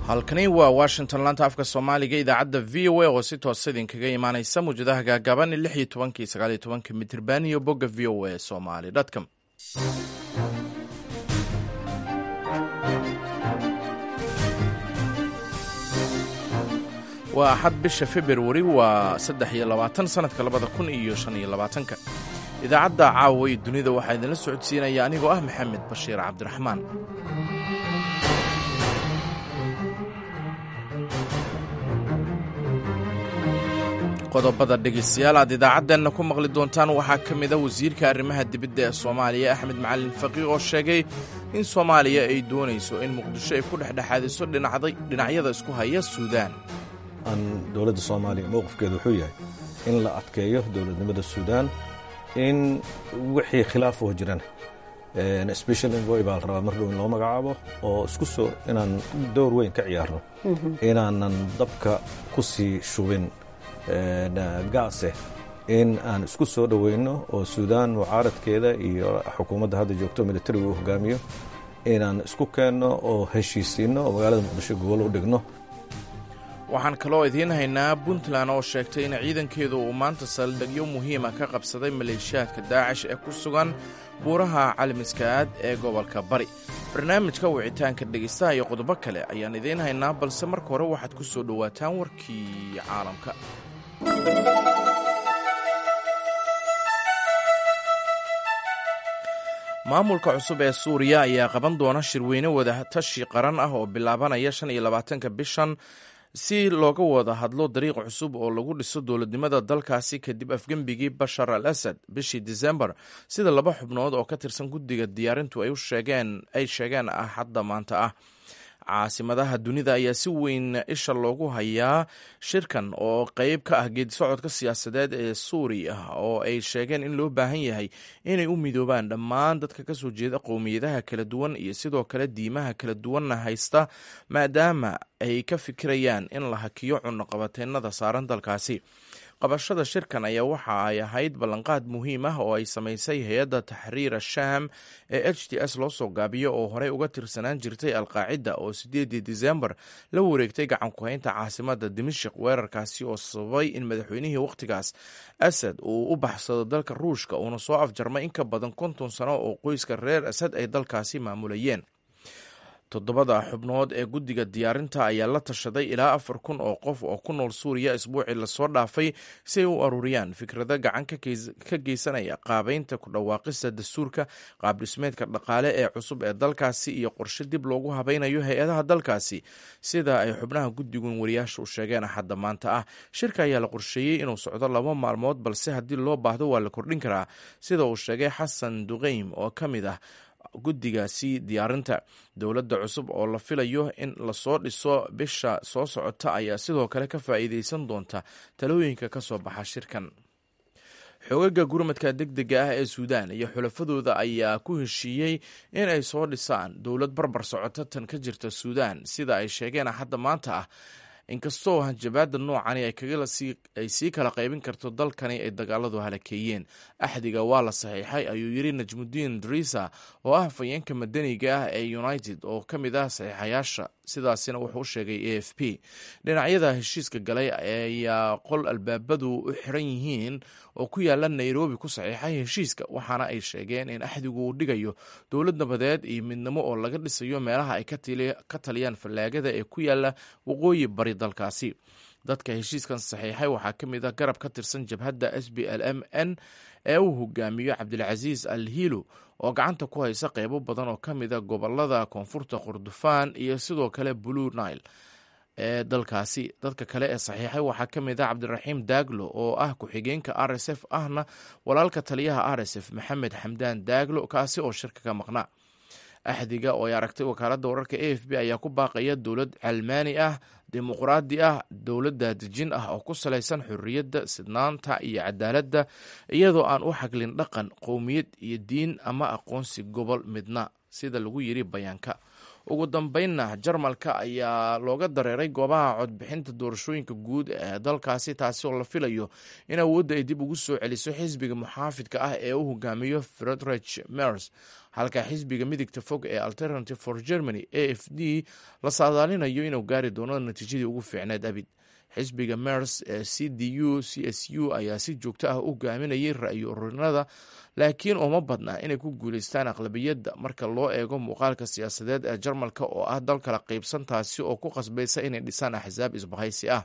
halkani waa washington laanta afka soomaaliga idaacadda v o a oo si toosa idinkaga imaaneysa muwjadaha gaagaaban lix iyo tobankii sagaal iyo tobanka mitirban iyo bogga v o a somali com waa axad bisha februari waa saddex iyo labaatan sanadka labada kun iyo shan iyo labaatanka idaacadda caawa iyo dunida waxaa idinla socodsiinaya anigoo ah maxamed bashiir cabdiraxmaan qodobada dhegeystayaal aad idaacaddeenna ku maqli doontaan waxaa ka mid a wasiirka arrimaha dibadda ee soomaaliya axmed macalin faqiih oo sheegay in soomaaliya ay doonayso in muqdisho ay ku dhexdhexaadiso dhinacyada isku haya suudaan aan dowladda soomaaliya mowqifkeedu wuxuu yahay in la adkeeyo dowladnimada suudaan in wixii khilaaf oo jiran special envoy baa la rabaa mar dhow in loo magacaabo oo isku soo inaan dowr weyn ka ciyaarno inaanan dabka ku sii shubin gaase in aan isku soo dhoweyno oo suudaan mucaaradkeeda iyo xukuumadda hadda joogto militariga uu hogaamiyo inaan isku keenno oo heshiisiinno oo magaalada muqdisho gobol u dhigno waxaan kaloo idiin haynaa puntland oo sheegtay in ciidankeedu uu maanta saldhigyo muhiima ka qabsaday maleeshiyaadka daacish ee ku sugan buuraha calimiskaad ee gobolka bari barnaamijka wicitaanka dhegaystaha iyo qodobo kale ayaan idiin haynaa balse marka hore waxaad ku soo dhowaataan warkii caalamka maamulka cusub ee suuriya ayaa qaban doona shirweyne wadatashi qaran ah oo bilaabanaya shan iyo labaatanka bishan si looga wada hadlo dariiq cusub oo lagu dhiso dowladnimada dalkaasi kadib afgembigii bashar al asad bishii disembar sida laba xubnood oo ka tirsan guddiga diyaarintu ay sheegeen axadda maanta ah caasimadaha dunida ayaa si weyn isha loogu hayaa shirkan oo qeyb ka ah geedisocodka siyaasadeed ee suuriya oo ay sheegeen in loo baahan yahay inay u midoobaan dhammaan dadka kasoo jeeda qowmiyadaha kala duwan iyo sidoo kale diimaha kala duwanna haysta maadaama ay ka fikirayaan in la hakiyo cunaqabateennada saaran dalkaasi qabashada shirkan ayaa waxa ay ahayd ballanqaad muhiim ah oo ay samaysay hay-adda taxriir ashaam ee h t s loo soo gaabiyo oo horey uga tirsanaan jirtay alqaacida oo sideedii disembar la wareegtay gacan ku-haynta caasimada dimashik weerarkaasi oo sababay in madaxweynihii wakhtigaas asad uu u baxsado dalka ruushka uuna soo afjarmay in ka badan konton sano oo qoyska reer asad ay dalkaasi maamulayeen toddobada xubnood ee guddiga diyaarinta ayaa la tashaday ilaa afar kun oo qof oo ku nool suuriya isbuucii lasoo dhaafay si ay u aruuriyaan fikrado gacan ka geysanaya qaabeynta ku dhawaaqista dastuurka qaabdhismeedka dhaqaale ee cusub ee dalkaasi iyo qorshe dib loogu habaynayo hay-adaha dalkaasi sida ay xubnaha guddigun wariyaasha u sheegeen axadda maanta ah shirka ayaa la qorsheeyey inuu socdo laba maalmood balse haddii loo baahdo waa la kordhin karaa sida uu sheegay xasan duqeym oo ka mid ah guddigaasi diyaarinta dowladda cusub oo la filayo in lasoo dhiso bisha soo socota ayaa sidoo kale ka faa'iideysan doonta talooyinka ka soo baxa shirkan xoogaga gurmadka deg dega ah ee suudaan iyo xulafadooda ayaa ku heshiiyey in ay soo dhisaan dowlad barbar socota tan ka jirta suudaan sida ay sheegeen axadda maanta ah inkastoo hanjabaada noocani ay sii kala qaybin karto dalkani ay dagaaladu halakeeyeen axdiga waa la saxiixay ayuu yiri najmudiin drisa oo ah fayeenka madaniga ah ee united oo ka mid ah saxiixayaasha sidaasina wuxuu u sheegay a f p dhinacyada heshiiska galay ayaa qol albaabadu u xiran yihiin oo ku yaala nairobi ku saxiixay heshiiska waxaana ay sheegeen in axdigu uu dhigayo dowlad nabadeed iyo midnimo oo laga dhisayo meelaha ay ka taliyaan fallaagada ee ku yaala waqooyi bari dalkaasi dadka heshiiskan saxiixay waxaa ka mid ah garab ka tirsan jabhadda s b l m n ee uu hogaamiyo cabdilcasiis al hiilo oo gacanta ku haysa qeybo badan oo ka mid a gobolada koonfurta kordofaan iyo sidoo kale blue nile ee dalkaasi dadka kale ee saxiixay waxaa ka mid ah cabdiraxiim daaglo oo ah ku-xigeenka r s f ahna walaalka taliyaha r s f maxamed xamdaan daaglo kaasi oo shirka ka maqnaa axdiga oo ay aragtay wakaaladda wararka a f b ayaa ku baaqaya dowlad calmaani ah dimuqraadi ah dowladda dejin ah oo ku salaysan xorriyadda sidnaanta iyo cadaaladda iyadoo aan u xaglin dhaqan qowmiyad iyo diin ama aqoonsi gobol midna sida lagu yiri bayaanka ugu dambeynna jarmalka ayaa looga dareeray goobaha codbixinta doorashooyinka guud ee dalkaasi taasi oo la filayo in awoodda ay dib ugu soo celiso xisbiga muxaafidka ah ee u hogaamiyo fredrich mers halka xisbiga midigta fog ee alternative for germany a f d la saadaalinayo inuu gaari doono natiijadii ugu fiicneed abid xisbiga mers ee c d u c s u ayaa si joogto ah u hogaaminayay ra-yo ururinada laakiin uma badna inay ku guuleystaan aqlabiyadda marka loo eego muuqaalka siyaasadeed ee jarmalka oo ah dal kala qaybsan taasi oo ku qasbaysa inay dhisaan axsaab isbahaysi ah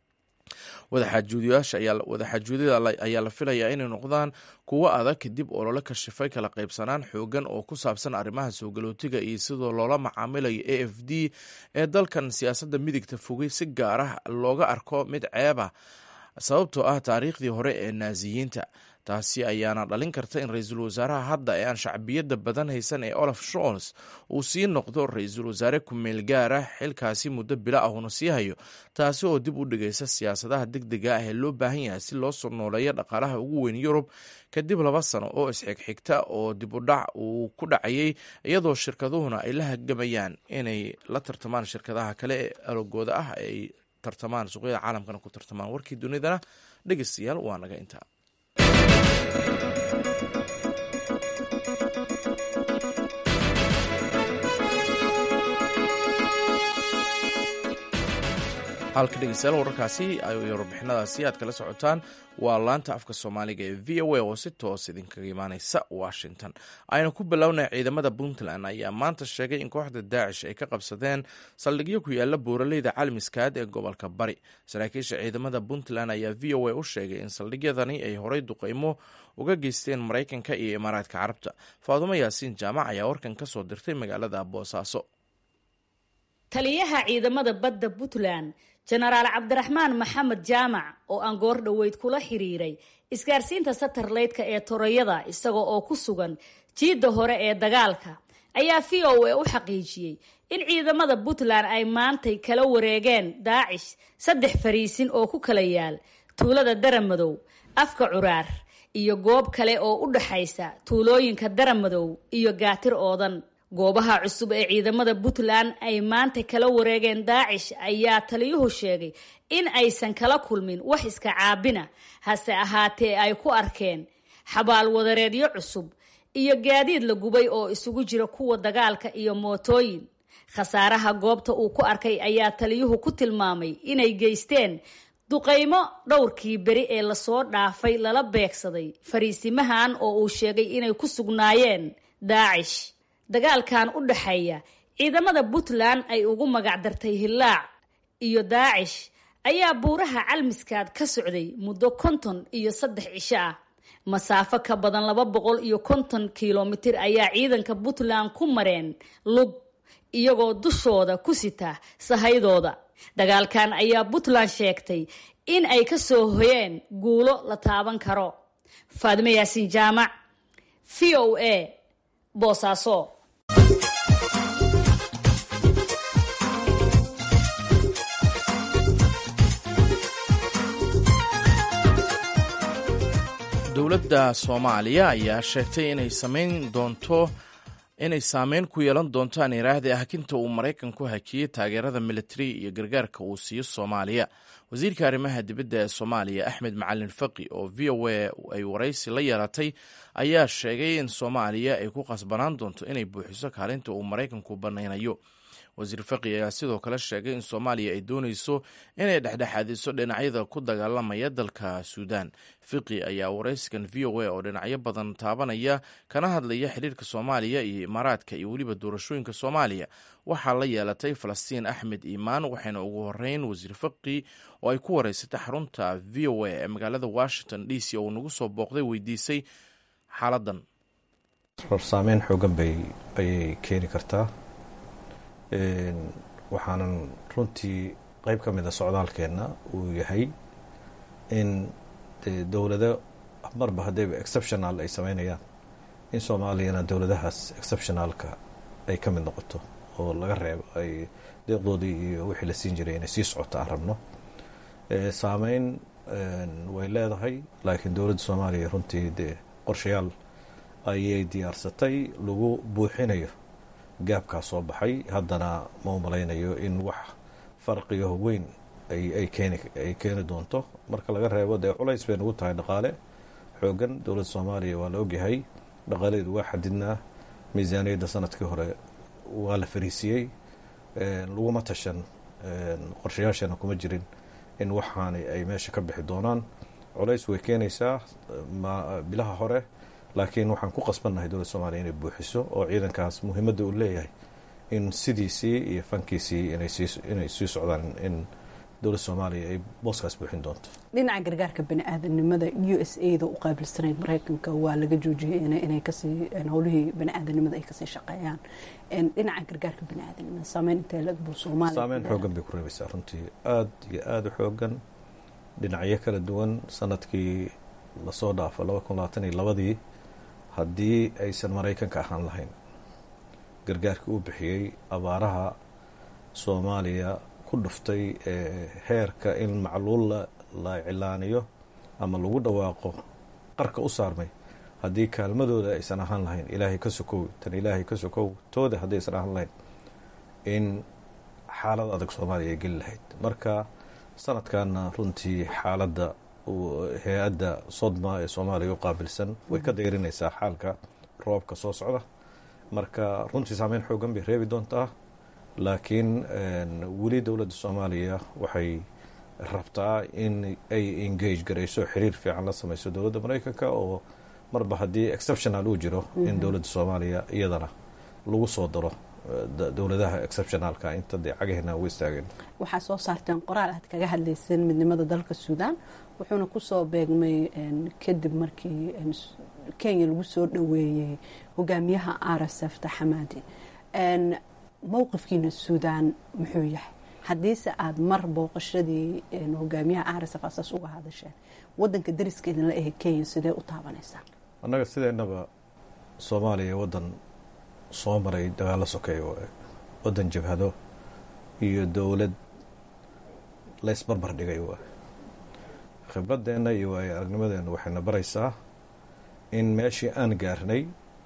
wadaxaajuudyada ayaa la filayaa inay noqdaan kuwo adag kadib olole kashifay kala qaybsanaan xoogan oo ku saabsan arrimaha soo galootiga iyo sidoo loola macaamilayo a f d ee dalkan siyaasadda midigta fogay si gaar ah looga arko mid ceeba sababtoo ah taariikhdii hore ee naasiyiinta taasi ayaana dhalin karta in ra-iisul wasaaraha hadda ee aan shacbiyadda badan haysan ee olaf sholz uu sii noqdo ra-iisul wasaare ku-meel gaara xilkaasi muddo bila ahuna sii hayo taasi oo dib u dhigaysa siyaasadaha deg dega ah ee loo baahan yahay si loo soo nooleeyo dhaqaalaha ugu weyn yurub kadib laba sano oo isxigxigta oo dib u dhac uu ku dhacayay iyadoo shirkaduhuna ay la hagamayaan inay la tartamaan shirkadaha kale ee alogooda ah ay tartamaan suuqyada caalamkana ku tartamaan warkii dunidana dhegeystayaal waa naga intaa halka dhegeystayaal wararkaasi iyo warbixinadaasi aad kala socotaan waa laanta afka soomaaliga ee v o a oo si toos idinkaga imaaneysa washington aynu ku bilownay ciidamada puntland ayaa maanta sheegay in kooxda daacish ay ka qabsadeen saldhigyo ku yaala buuraleyda calmiskaad ee gobolka bari saraakiisha ciidamada puntland ayaa v o a u sheegay in saldhigyadani ay horey duqeymo uga geysteen maraykanka iyo imaaraadka carabta faadumo yaasiin jaamac ayaa warkan ka soo dirtay magaalada boosaaso taliyaha ciidamada badda puntland jenaraal cabdiraxmaan maxamed jaamac oo aan goor dhoweyd kula xiriiray isgaarsiinta satarleytka ee torayada isaga oo ku sugan jiidda hore ee dagaalka ayaa v o a u xaqiijiyey in ciidamada puntland ay maantay kala wareegeen daacish saddex fariisin oo ku kala yaal tuulada daramadow afka curaar iyo goob kale oo u dhaxaysa tuulooyinka daramadow iyo gaatir oodan goobaha cusub ee ciidamada puntland ay maanta kala wareegeen daacish ayaa taliyuhu sheegay in aysan kala kulmin wax iska caabina hase ahaatee ay ku arkeen xabaal wadareedyo cusub iyo gaadiid la gubay oo isugu jira kuwa dagaalka iyo mootooyin khasaaraha goobta uu ku arkay ayaa taliyuhu ku tilmaamay inay geysteen duqaymo dhowrkii beri ee lasoo dhaafay lala beegsaday fariisimahan oo uu sheegay inay ku sugnaayeen daacish dagaalkan u dhaxeeya ciidamada puntland ay ugu magacdartay hillaac iyo daacish ayaa buuraha calmiskaad ka socday muddo konton iyo saddex cisho ah masaafo ka badan laba boqol iyo konton kilomitir ayaa ciidanka puntland ku mareen lug iyagoo dushooda ku sita sahaydooda dagaalkan ayaa puntland sheegtay in ay ka soo hoyeen guulo la taaban karo faadime yaasiin jaamac v o a boosaaso dowladda soomaaliya ayaa sheegtay inay samayn doonto inay saameyn ku yeelan doontaan iraahda hakinta uu maraykanku hakiyey taageerada militari iyo gargaarka uu siiyo soomaaliya wasiirka arrimaha dibadda ee soomaaliya axmed macalin faqi oo v o a ay waraysi la yeelatay ayaa sheegay in soomaaliya ay ku qasbanaan doonto inay buuxiso kaalinta uu maraykanku banaynayo wasiir faqi ayaa sidoo kale sheegay in soomaaliya ay dooneyso inay dhexdhexaadiso dhinacyada ku dagaalamaya dalka suudaan fiqi ayaa waraysigan v o a oo dhinacyo badan taabanaya kana hadlaya xiriirka soomaaliya iyo imaaraadka iyo weliba doorashooyinka soomaaliya waxaa la yeelatay falastiin axmed iimaan waxayna ugu horeyn wasiir faqi oo ay ku wareysatay xarunta v o a ee magaalada washington d c oo uu nagu soo booqday weydiisay xaaladan saameyn xoogan bay ayay keeni kartaa waxaanan runtii qeyb ka mida socdaalkeenna uu yahay in dowlado marba haddayba exceptional ay sameynayaan in soomaaliyana dowladahaas exceptionalka ay ka mid noqoto oo laga reebo ay deeqdoodii iyo wixii la siin jiray inay sii socoto aan rabno saameyn way leedahay laakiin dowladda soomaaliya runtii dee qorshayaal ayay diyaarsatay lagu buuxinayo gaabkaa soo baxay haddana ma u malaynayo in wax farqiyo weyn ay keeni doonto marka laga reebo dee culays bay nagu tahay dhaqaale xoogan dowladda soomaaliya waa la ogyahay dhaqaaladeedu waa xadidnaa miisaaniyadda sanadkii hore waa la fariisiyey laguma tashan qorshayaashana kuma jirin in waxaani ay meesha ka bixi doonaan culays way keenaysaa bilaha hore laakiin waxaan ku qasbannahay dowladda soomaliya inay buuxiso oo ciidankaas muhiimadda uu leeyahay in sidiisii iyo fankiisii inay sii socdaan in dowladda soomaaliya ay booskaas buuxin doonto dhinaca gargaarka bani aadanimada u s a da u qaabilsanayd maraykanka waa laga joojiyey inay kasii howlihii bani aadanimada ay kasii shaqeeyaan dhinaca gargaarka bani aadanimada saameyn intee lag buu soomaaliya saameyn xoogan bay ku reebaysaa runtii aada iyo aada u xoogan dhinacyo kala duwan sanadkii lasoo dhaafo laba kun labaatan iyo labadii haddii aysan maraykanka ahaan lahayn gargaarkii uu bixiyey abaaraha soomaaliya ku dhuftay heerka in macluul la cilaaniyo ama lagu dhawaaqo qarka u saarmay haddii kaalmadooda aysan ahaan lahayn ilaahay ka sokow tan ilaahay ka sokow tooda haddii aysan ahaan lahayn in xaalad adag soomaaliya ay geli lahayd marka sanadkanna runtii xaaladda hay-adda sodma ee soomaaliya u qaabilsan way ka dayrinaysaa xaalka roobka soo socda marka runtii saameyn xoogan bay reebi doontaa laakiin weli dowladda soomaaliya waxay rabtaa in ay engage garayso xiriir fiican la samayso dowladda maraykanka oo marba haddii exceptional uu jiro in dowladda soomaaliya iyadana lagu soo daro dowladaha exceptionalka inta dee cagaheena ugu istaageen waxaa soo saarteen qoraal aad kaga hadlayseen midnimada dalka suudaan wuxuuna kusoo beegmay kadib markii kenya lagu soo dhoweeyey hogaamiyaha r s f taxamaadi mowqifkiina suudaan muxuu yahay haddiise aada mar booqashadii hogaamiyaha r s f asaas uga hadasheen wadanka dariska idinla ahe kenya sidee u taabanaysaa annaga sideennaba soomaaliya waddan soo maray dagaalo sokeeya waaye waddan jabhado iyo dowlad laysbarbar dhigay waaye khibradeenna iyo waayo aragnimadeenna waxayna baraysaa in meeshii aan gaarnay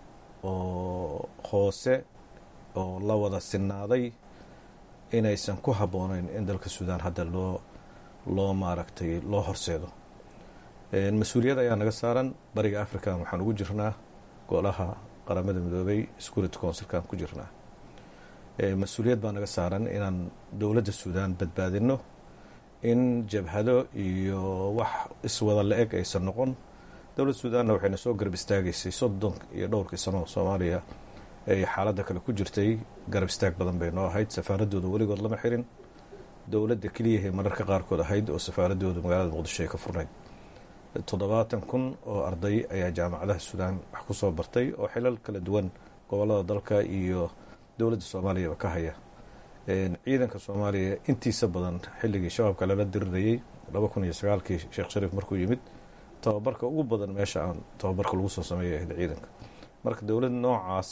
oo hoose oo la wada sinaaday inaysan ku habbooneyn in dalka suudaan hadda loo loo maaragtay loo horseedo mas-uuliyad ayaa naga saaran bariga african waxaan ugu jirnaa golaha qaramada midoobay security councilkaan ku jirnaa mas-uuliyad baa naga saaran inaan dowladda suudaan badbaadino in jabhado iyo wax iswada la-eg aysan noqon dowladda suudaanna waxayna soo garab istaagaysay soddon iyo dhowrkii sano soomaaliya ay xaaladda kale ku jirtay garab istaag badan bay noo ahayd safaaradooda weligood lama xirin dowladda keliyahay mararka qaarkood ahayd oo safaaradooda magaalada muqdisho ay ka furnayd toddobaatan kun oo arday ayaa jaamacadaha suudaan wax ku soo bartay oo xilal kala duwan gobolada dalka iyo dowladda soomaaliyaba ka haya ciidanka soomaaliya intiisa badan xilligii shabaabka lala dirirayey laba kun iyo sagaalkii sheekh shariif markuu yimid tababarka ugu badan meesha aan tababarka lagu soo sameeya ahayd ciidanka marka dowlad noocaas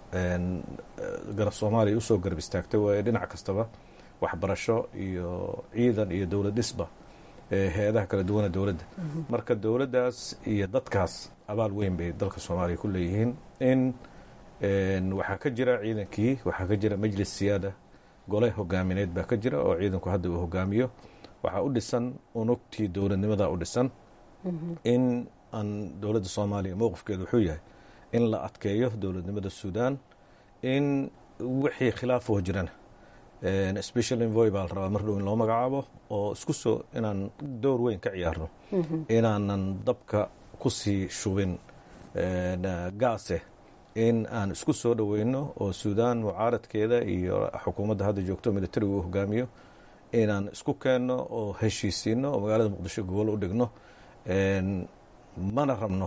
garab soomaaliya usoo garab istaagtay waaye dhinac kastaba waxbarasho iyo ciidan iyo dowlad dhisba hay-adaha kala duwana dowladda marka dowladdaas iyo dadkaas abaal weyn bay dalka soomaaliya ku leeyihiin in waxaa ka jira ciidankii waxaa ka jira majlis siyaada gole hogaamineed baa ka jira oo ciidanku hadda uu hogaamiyo waxaa u dhisan unugtii dowladnimada u dhisan in aan dowladda soomaaliya mowqifkeedu wuxuu yahay in la adkeeyo dowladnimada suudaan in wixii khilaafoo jirana special envoy baa la rabaa mar dhow in loo magacaabo oo isku soo inaan door weyn ka ciyaarno inaanan dabka kusii shubin gaase in aan isku soo dhoweyno oo suudaan mucaaradkeeda iyo xukuumadda hadda joogto militariga uu hogaamiyo inaan isku keenno oo heshiisiino oo magaalada muqdisho gobol u dhigno mana rabno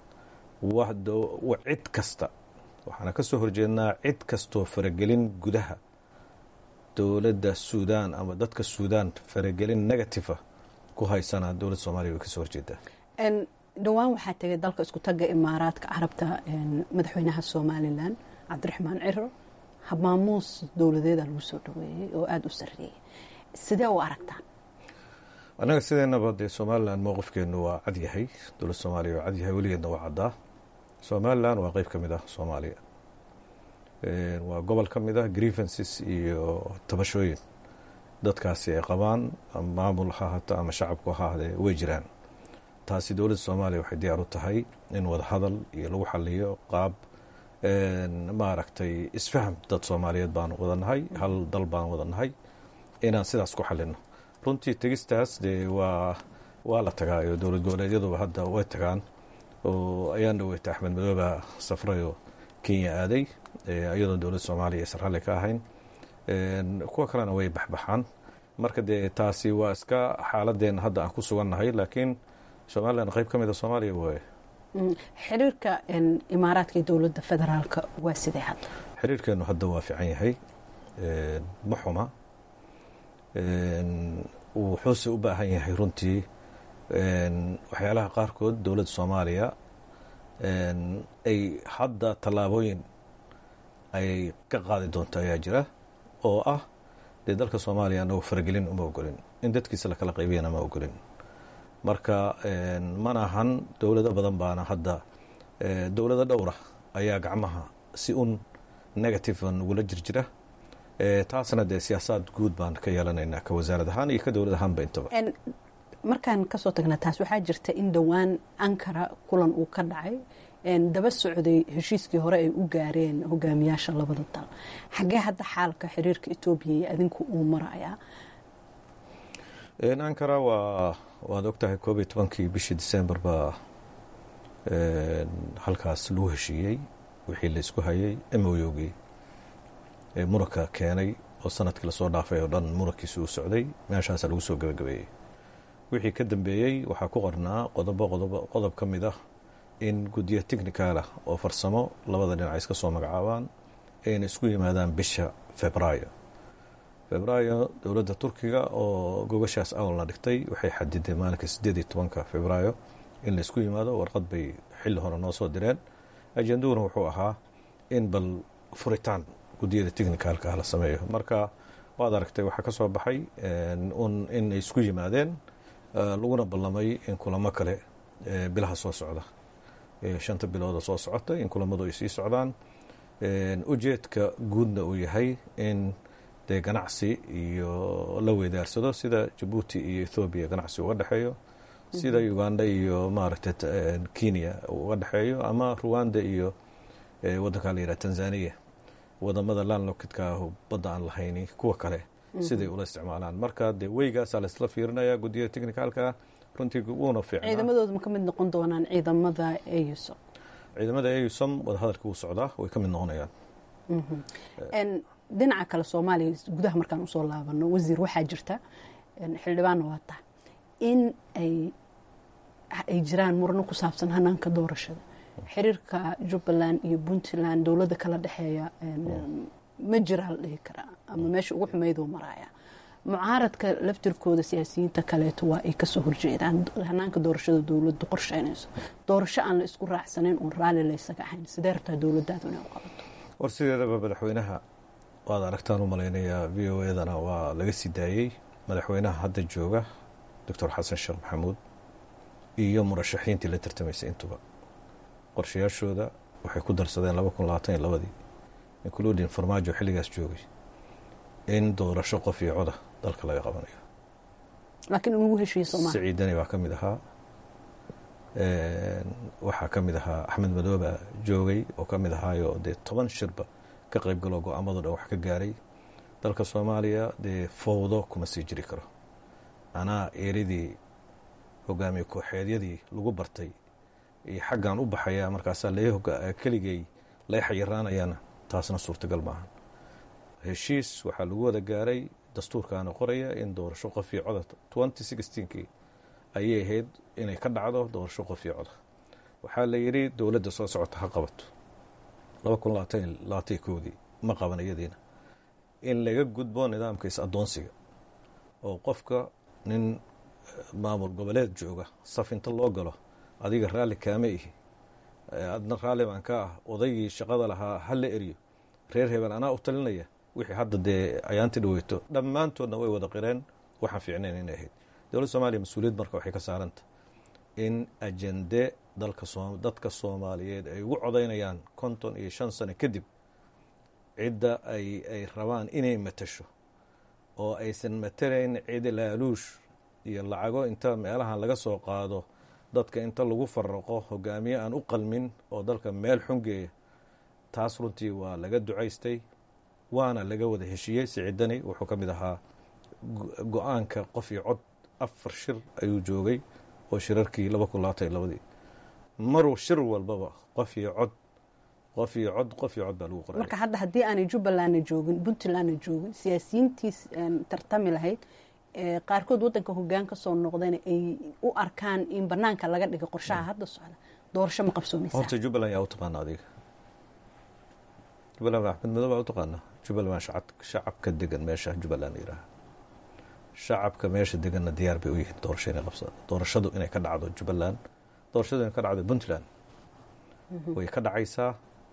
cid kasta waxaana ka soo horjeednaa cid kastoo faragelin gudaha dowladda suudaan ama dadka suudaan faragelin negativa ku haysana dowladda soomaaliya way kasoo horjeedaa dhowaan waxaa tegay dalka isku tagga imaaraadka carabta madaxweynaha somalilan cabdiraxmaan ciro habmaamuus dowladeeda lagu soo dhaweeyey oo aada u sarreeyey sidee u aragtaan annaga sideennaba dee somalilan mowqifkeenu waa cadyahay dowladda soomaaliya waa cadyahay weligeedna waa caddaa somalilan waa qeyb ka mid ah soomaaliya waa gobol ka mid ah grievances iyo tabashooyin dadkaasi ay qabaan maamul ha hata ama shacabku ha ahdee way jiraan taasi dowladda soomaaliya waxay diyaar u tahay in wadahadal iyo lagu xaliyo qaab maaragtay isfaham dad soomaaliyeed baanu wadanahay hal dal baan wadanahay inaan sidaas ku xalino runtii tegistaas dee waa waa la tagaayo dowlad goboleedyaduba hadda way tagaan oo ayaan dhaweyta axmed madooba safrayoo kenya aaday iyadoon dowladda soomaaliya aysan ralli ka ahayn kuwa kalena way baxbaxaan marka dee taasi waa iska xaaladeen hadda aan ku sugannahay laakiin somalilan qayb ka mida soomaaliya waaye xiriirka imaaraadka iyo dowladda federaalka waa sidee hadda xiriirkeenu hadda waa fiican yahay ma xuma wuxuuse u baahan yahay runtii waxyaalaha qaarkood dowladda soomaaliya ay hadda tallaabooyin ay ka qaadi doonto ayaa jira oo ah dee dalka soomaaliya anagu faragelin uma ogolin in dadkiisa lakala qaybiyana ma ogolin marka mana ahan dowlado badan baana hadda dowlado dhowra ayaa gacmaha si un negative nagula jirjira taasna dee siyaasaad guud baan ka yeelanaynaa ka wasaarad ahaan iyo ka dowlad ahaanba intaba markaan kasoo tagna taas waxaa jirta in dhowaan ankara kulan uu ka dhacay daba socday heshiiskii hore ay u gaareen hogaamiyaasha labada dal xaggee hadda xaalka xiriirka etoobiya iyo adinku uu marayaa ankara waa waad ogtahay koob iyo tobankii bishii december baa halkaas lagu heshiiyey wixii laysku hayay emoyogii muranka keenay oo sanadkii lasoo dhaafay oo dhan murankiisi uu socday meeshaasa lagu soo gabagabeeyey wixii ka dambeeyey waxaa ku qornaa qodobo qodob ka mid ah in guddiyo technicalah oo farsamo labada dhinac iska soo magacaabaan ayna isku yimaadaan bisha febraayo febraayo dowladda turkiga oo gogashaas awalna dhigtay waxay xadideen maalinka sideed iyo tobanka febraayo in laisku yimaado warqad bay xilli hore noo soo direen ajenduhuna wuxuu ahaa in bal furitaan guddiyada technicalka la sameeyo marka waad aragtay waxaa ka soo baxay un inay isku yimaadeen laguna ballamay in kulamo kale bilaha soo socda shanta bilooda soo socota in kulamadu ay sii socdaan ujeedka guudna uu yahay in dee ganacsi iyo la weydaarsado sida jabuuti iyo ethoobiya ganacsi uga dhexeeyo sida uganda iyo maaragtay kenya uga dhexeeyo ama ruwanda iyo wadankaa la yidhaha tanzania wadamada landlockidka ah badda aan lahayni kuwa kale siday ula isticmaalaan marka dee weygaasaa laisla fiirinaya guddiyada technicalka runtii wuuna fiicnaa ciidamadooda ma ka mid noqon doonaan ciidamada eusom ciidamada eusom wadahadalka wuu socdaa way ka mid noqonayaan dhinaca kale soomaaliya gudaha markaan usoo laabano wasiir waxaa jirta xildhibaanna waa tahay in ay ay jiraan murano ku saabsan hanaanka doorashada xiriirka jubbaland iyo puntland dowladda kala dhexeeya ma jiraa la dhihi karaa ama meesha ugu xumeyduu maraaya mucaaradka laftirkooda siyaasiyiinta kaleeto waa ay kasoo horjeedaan hanaanka doorashada dowladdu qorsheynayso doorasho aan la isku raacsanayn oon raalli laysaga ahayn sidee rabtaa dowladdaadu inay u qabato war sideedaba madaxweynaha waad aragtaan u malaynayaa v o edana waa laga sii daayey madaxweynaha hadda jooga doctor xasan sheekh maxamuud iyo murashaxiintii la tartamaysay intuba qorshayaashooda waxay ku darsadeen laba kun labaatan iyo labadii including farmaajo xilligaas joogay in doorasho qof iyo coda dalka laga qabanayo laakiin ugu heshiiye soomaaliya siciidani baa ka mid ahaa waxaa ka mid ahaa axmed madooba joogay oo ka mid ahaayo dee toban shirba ka qayb galoo go-aamado dhan wax ka gaaray dalka soomaaliya dee fowdo kuma sii jiri karo anaa eeridii hogaamiye kooxeedyadii lagu bartay iyo xaggan u baxaya markaasaa keligay lay xayiraanayana taasna suurtagal maahan heshiis waxaa lagu wada gaaray dastuurkaana qoraya in doorasho qof iyo coda twenty sixteenkii ayay ahayd inay ka dhacdo doorasho qof iyo coda waxaa la yidhi dowladda soo socota ha qabato laba kun labaatan labaatan koodii ma qaban iyadiina in laga gudbo nidaamka is-addoonsiga oo qofka nin maamul goboleed jooga saf inta loo galo adiga raalli kaama ihi adna raalli baan ka ah odaygii shaqada lahaa ha la eriyo reer hebel anaa u talinaya wixii hadda dee ayaanti dhaweyto dhammaantoodna way wada qireen waxaan fiicnayn inay ahayd dowladda soomaliya mas-uuliyad marka waxay ka saaranta in ajende dalka dadka soomaaliyeed ay ugu codaynayaan konton iyo shan sano kadib cidda ay ay rabaan inay matasho oo aysan matalayn cid laaluush iyo lacago inta meelahan laga soo qaado dadka inta lagu faraqo hogaamiye aan u qalmin oo dalka meel xungeeya taas runtii waa laga ducaystay waana laga wada heshiiyey siciidani wuxuu ka mid ahaa go-aanka qof iyo cod afar shir ayuu joogay oo shirarkii laba kun labaatan iyo labadii maruu shir walbaba qof iyo cod qof iyo cod qof iyo cod baa lagu qoray marka hadda haddii aanay jubbalandna joogin puntlandna joogin siyaasiyiintiis tartami lahayd qaarkood waddanka hogaan ka soo noqdayna ay u arkaan in banaanka laga dhiga qorshaha hadda socda doorasho ma qabsoomaysaa horta jubbaland yaa u taqaana adiga jubbaland axmed madow baa u taqaana jubbaland shacabka degan meesha jubbaland yidhaaha shacabka meesha deganna diyaar bay u yihiin doorasho inay qabsadaan doorashadu inay ka dhacdo jubbaland doorashadu inay ka dhacdo puntland way ka dhacaysaa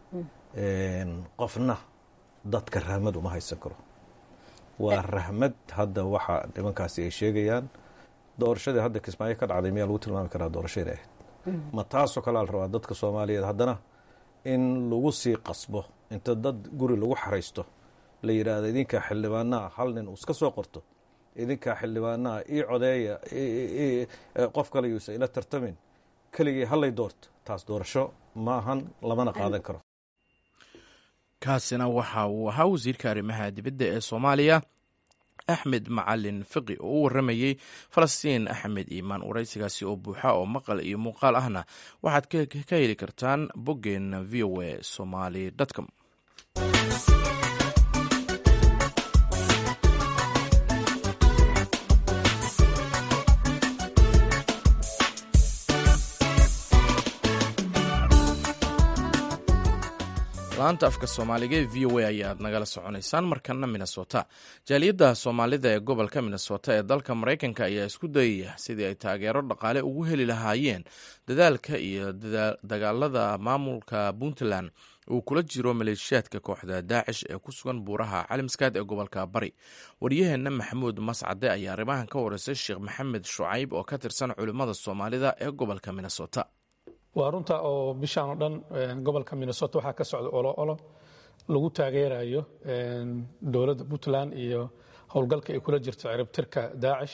qofna dadka rahmad uma haysan karo waa rahmad hadda waxa nimankaasi ay sheegayaan doorashadii hadda kismaayo ka dhacday miyaa lagu tilmaami karaa doorasho inay ahayd ma taasoo kalea la rabaa dadka soomaaliyeed haddana in lagu sii qasbo inta dad guri lagu xaraysto la yidhaahdo idinkaa xildhibaanaha hal nin uu iska soo qorto idinkaa xildhibaanaha ii codeeya qof kale yuusa ila tartamin keligii hallay doorto taas doorasho ma ahan lamana qaadan karo kaasina waxa uu ahaa wasiirka arrimaha dibadda ee soomaaliya axmed macalin fiqi oo u waramayey falastiin axmed iimaan waraysigaasi oo buuxa oo maqal iyo muuqaal ahna waxaad ka heli kartaan boggeena v o a somaly com laanta afka soomaaliga ee v o a ayaad nagala soconaysaan markana minnesota jaaliyadda soomaalida ee gobolka minnesota ee dalka maraykanka ayaa isku dayaya sidii ay taageero dhaqaale ugu heli lahaayeen dadaalka iyo dagaalada maamulka puntland uu kula jiro maleeshiyaadka kooxda daacish ee ku sugan buuraha calimskaad ee gobolka bari waryaheenna maxamuud mascade ayaa arrimahan ka wareysay sheekh maxamed shucayb oo ka tirsan culimmada soomaalida ee gobolka minnesota waa runta oo bishaan oo dhan gobolka minnesota waxaa ka socda olo olo lagu taageerayo dowladda puntland iyo howlgalka ay kula jirto ciribtirka daacish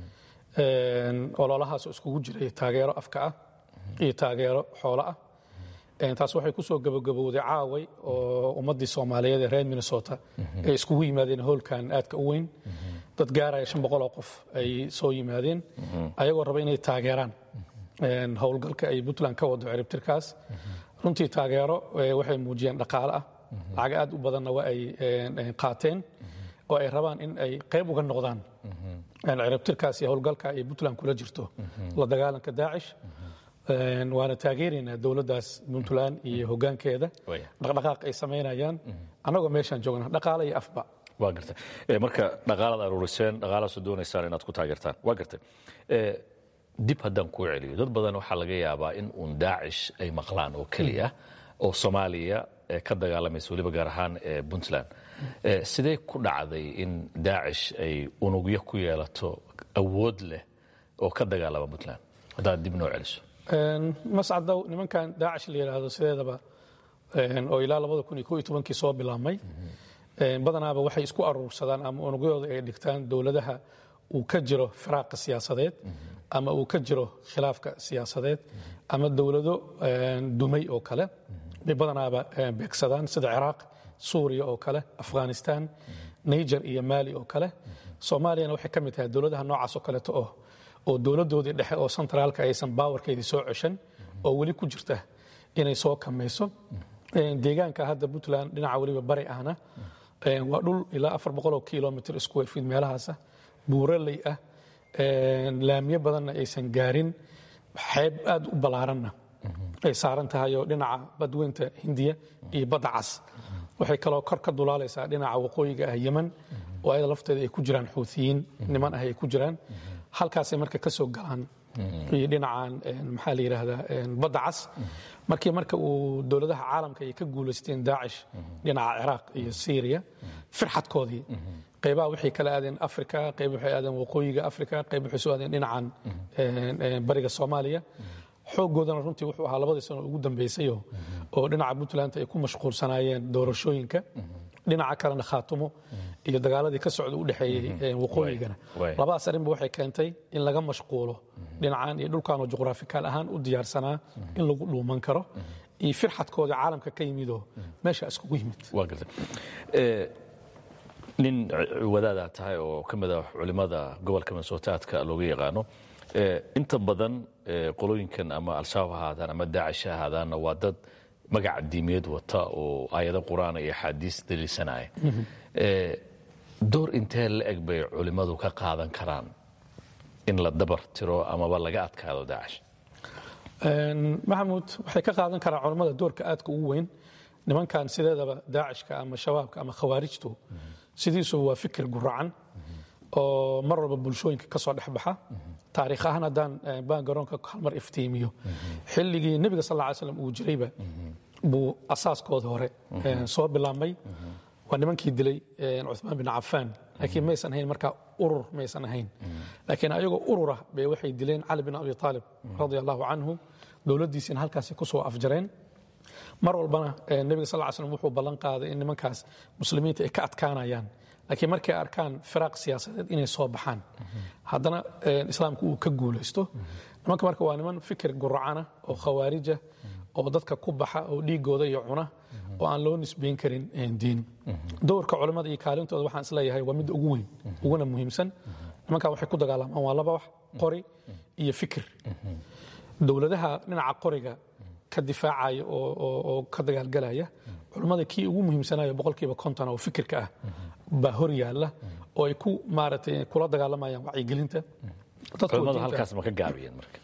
ololahaas iskugu jiray taageero afka ah iyo taageero xoolo ah taas waxay kusoo gabagabowday caaway oo ummaddii soomaaliyeed ee reer minnesota ay iskugu yimaadeen hoolkan aadka u weyn dad gaaraya shan boqol oo qof ay soo yimaadeen ayagoo raba inay taageeraan howlgalka ay puntland ka wado ciribtirkaas runtii taageero waxay muujiyeen dhaqaale ah lacag aad u badanna waa ay qaateen oo ay rabaan in ay qayb uga noqdaan ciribtirkaas iyo howlgalka ay puntland kula jirto la dagaalanka daacish waana taageeraynaa dowladdaas puntland iyo hoggaankeeda dhaqdhaqaaq ay samaynayaan annagoo meeshaan joogna dhaqaale iyo afba waa garta marka dhaqaalaad aruuriseen dhaqaalaasu doonaysaan inaad ku taageertaan waa garta dib haddaan kuu celiyo dad badan waxaa laga yaabaa in uun daacish ay maqlaan oo keliya oo soomaaliya ka dagaalamaysa weliba gaar ahaan puntland sidee ku dhacday in daacish ay unugyo ku yeelato awood leh oo ka dagaalama puntland haddaad dib noo celiso mascadow nimankan daacish la yidhaahdo sideedaba oo ilaa labada kun iyo ko iyo tobankii soo bilaabmay badanaaba waxay isku aruursadaan ama unugyadooda ay dhigtaan dowladaha uu ka jiro firaaqa siyaasadeed ama uu ka jiro khilaafka siyaasadeed ama dowlado dumay oo kale bay badanaaba beegsadaan sida ciraaq suuriya oo kale afghanistan niger iyo maali oo kale soomaaliyana waxay ka mid tahay dowladaha noocaas oo kaleeto oo oo dowladdoodii dhexe oo sentraalka aysan baawarkeedii soo ceshan oo weli ku jirta inay soo kamayso deegaanka hadda puntland dhinaca weliba bari ahna waa dhul ilaa afar boqol oo kilomitr square feet meelahaasa buuraley ah laamiyo badanna aysan gaarin xeeb aad u ballaaranna ay saaran tahay oo dhinaca badweynta hindiya iyo badda cas waxay kaloo kor ka dulaalaysaa dhinaca waqooyiga ah yeman oo ayada lafteeda ay ku jiraan xuutiyiin niman ah ay ku jiraan halkaasay marka ka soo galaan iyo dhinacan maxaa la yidhaahdaa badda cas markii marka uu dowladaha caalamka ay ka guulaysteen daacish dhinaca ciraaq iyo syriya firxadkoodii qaybaha waxay kala aadeen africa qayb waxay aadeen waqooyiga africa qayb waxay soo aadeen dhinacan bariga soomaaliya xooggoodana runtii wuxuu ahaa labadii sano ugu dambaysayo oo dhinaca puntland ay ku mashquulsanaayeen doorashooyinka dhinaca kalena khaatumo iyo dagaaladii ka socda u dhexeeyey waqooyigana Waay. labadaas arrinba waxay keentay in laga mashquulo dhinacan iyo dhulkanoo juqraafikaal ahaan u diyaarsanaa in lagu dhuuman karo iyo firxadkooda caalamka ka yimidoo meesha iskugu yimid waa gartay Eh, nin wadaadaa tahay oo ka mid ah culimmada gobolka minnesota-aadka looga yaqaano Eh, inta badan eh, qolooyinkan ama al-shabaab ha ahaadaan ama daacish ha ahaadaanna waa dad magaca diimeed wata oo aayado qur-aan iyo axaadiis daliilsanaya Eh, door intee la eg bay culimmadu ka qaadan karaan in la dabar tiro amaba laga adkaado daacish Een, maxamuud waxay ka qaadan karaan culammada doorka aadka ugu weyn nimankan sideedaba daacishka ama shabaabka ama khawaarijtu sidiisuba waa fikir guracan oo mar walba bulshooyinka ka soo dhexbaxa taariikh ahaan haddaan eh, baangaroonka hal mar iftiimiyo xilligii nebiga sal ly slam uu jirayba buu asaaskooda hore eh, soo bilaabmay waa nimankii dilay eh, cuthmaan bin cafaan laakiin maysan ahayn markaa urur maysan ahayn laakiin ayagoo urura bay waxay dileen cali bin abi aalib radia allahu canhu dowladdiisina halkaasi ku soo afjareen mar walbana eh, nebiga sal ly slam wuxuu ballan qaaday in nimankaas muslimiinta ay ka adkaanayaan laakiin markay arkaan firaaq siyaasadeed inay soo baxaan haddana eh, islaamku uu ka guulaysto nimanka marka waa niman fikir guracana oo khawaarija oo dadka ku baxa oo dhiigooda iyo cuna oo aan loo nisbayn karin eh, diin dowrka culimmada iyo kaalintooda waxaan isleeyahay waa midda ugu weyn uguna muhiimsan nimankan waxay ku dagaalamaan waa laba wax qori iyo fikir dowladaha dhinaca qoriga ka difaacaya oo, oo, oo ka dagaalgalaya culummada kii ugu muhiimsanayo boqolkiiba konton oo fikirka ah baa hor yaalla oo ay ku maaragtay kula dagaalamayaan wacyigelinta dadka culimmadu diinta- halkaas ma ka gaabiyeen marka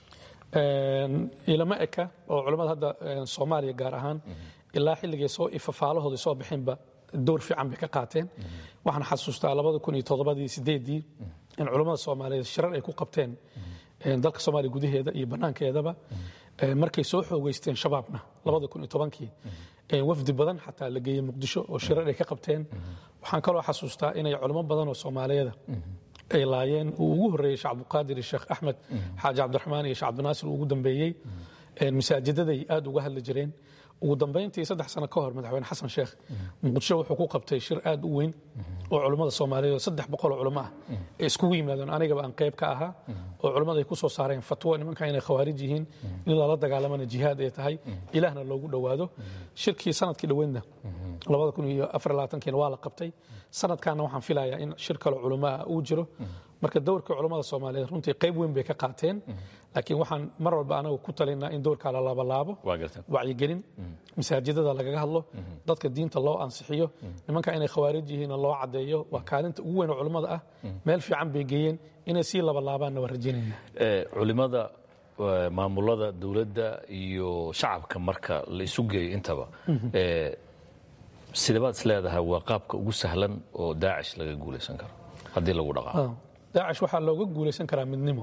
Een, ilama eka oo culimmada hadda een, soomaaliya gaar ahaan ilaa xilligay soo ifafaalahooda soo bixinba door fiican bay ka qaateen waxaan xasuustaa labada kun iyo toddobadii sideedii in culimmada soomaaliyeed shirar ay ku qabteen een, dalka soomaaliya gudaheeda iyo bannaankeedaba een, markay soo xoogeysteen shabaabna labada kun iyo tobankii een, wafdi badan xataa la geeyey muqdisho oo shirar ay ka qabteen waxaan kaloo xasuustaa inay culimo badan oo soomaaliyeeda ay laayeen uu ugu horreeyey sheekh cabdiqaadir iyo sheekh axmed xaaji cabdiraxmaan iyo sheekh cabdinaasir uu ugu dambeeyey Een, masaajidaday aad uga hadli jireen ugu dambayntii saddex sano ka hor madaxweyne xasan sheekh muqdisho wuxuu ku qabtay shir aad u weyn oo culimmada soomaaliyeed oo saddex boqol oo culimo ah ay iskugu yimaadeen anigaba aan qayb ka ahaa oo culimmada ay ku soo saareen fatwo nimanka inay khawaarij yihiin in lala dagaalamana jihaad ay tahay ilaahna loogu dhowaado shirkii sanadkii dhoweydna labada kun iyo afar iyo labaatankiina waa la qabtay sanadkaana waxaan filayaa in shir kale culimo ah uu jiro marka dowrka culummada soomaaliyeed runtii qayb weyn bay ka qaateen laakiin waxaan mar walba anagu ku talinaa in dowrkaa la laabalaabo waa gartan wacyigelin masaajidada lagaga hadlo dadka diinta loo ansixiyo nimanka inay khawaarij yihiinna loo caddeeyo waa kaalinta ugu weyn oo culummada ah meel fiican bay geeyeen inay sii labalaabaanna waa rajaynayna Eh, culimada eh, maamulada dowladda iyo shacabka marka la isu geeyo intaba eh, sidabaad is leedahay waa qaabka ugu sahlan oo daacish laga guulaysan karo haddii lagu dhaqaaqo daacish waxaa looga guulaysan karaa midnimo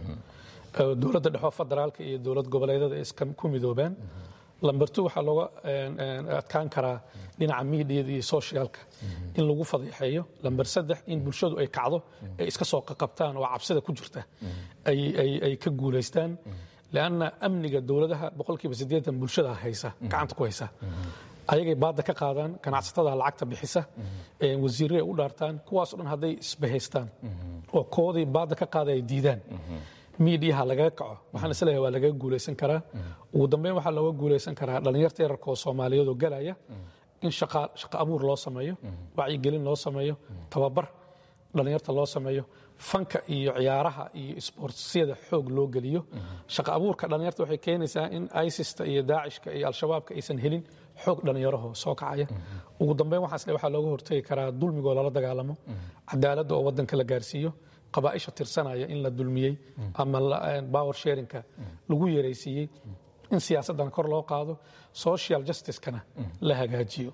oo dowladda dhexoo federaalka iyo dowlad goboleedyada ay iska ku midoobaan lamber two waxaa looga een, een, adkaan karaa dhinaca miidiyada iyo socialka in lagu fadeexeeyo lamber saddex in bulshadu ay kacdo ay iska soo qaqabtaan oo cabsida ku jirta ay, ay, ay ka guulaystaan leanna amniga dowladaha boqolkiiba siddeetan bulshada haysa gacanta ku haysa ayagay baadda ka qaadaan ganacsatada lacagta bixisa ee wasiirray u dhaartaan kuwaasoo dhan hadday isbahaystaan oo koodii baadda ka qaada ay diidaan miidiyaha lagaga kaco waxaan isleeyahay waa lagaga guulaysan karaa ugu dambeyn waxaa looga guulaysan karaa dhallinyarta yararka oo soomaaliyeed oo galaya in shaqa shaqo abuur loo sameeyo wacyigelin loo sameeyo tababar dhallinyarta loo sameeyo fanka iyo ciyaaraha iyo isboortsiyada xoog loo geliyo shaqo abuurka dhallinyarta waxay keenaysaa in isista iyo daacishka iyo al-shabaabka aysan helin xoog dhallinyaraho soo kacaya ugu dambeyn waxaas le waxaa looga hortagi karaa dulmigoo lala dagaalamo cadaaladda oo waddanka la gaarsiiyo qabaa'isha tirsanaya in la dulmiyey ama power sharinka lagu yaraysiiyey in siyaasaddan kor loo qaado social justicekana la hagaajiyo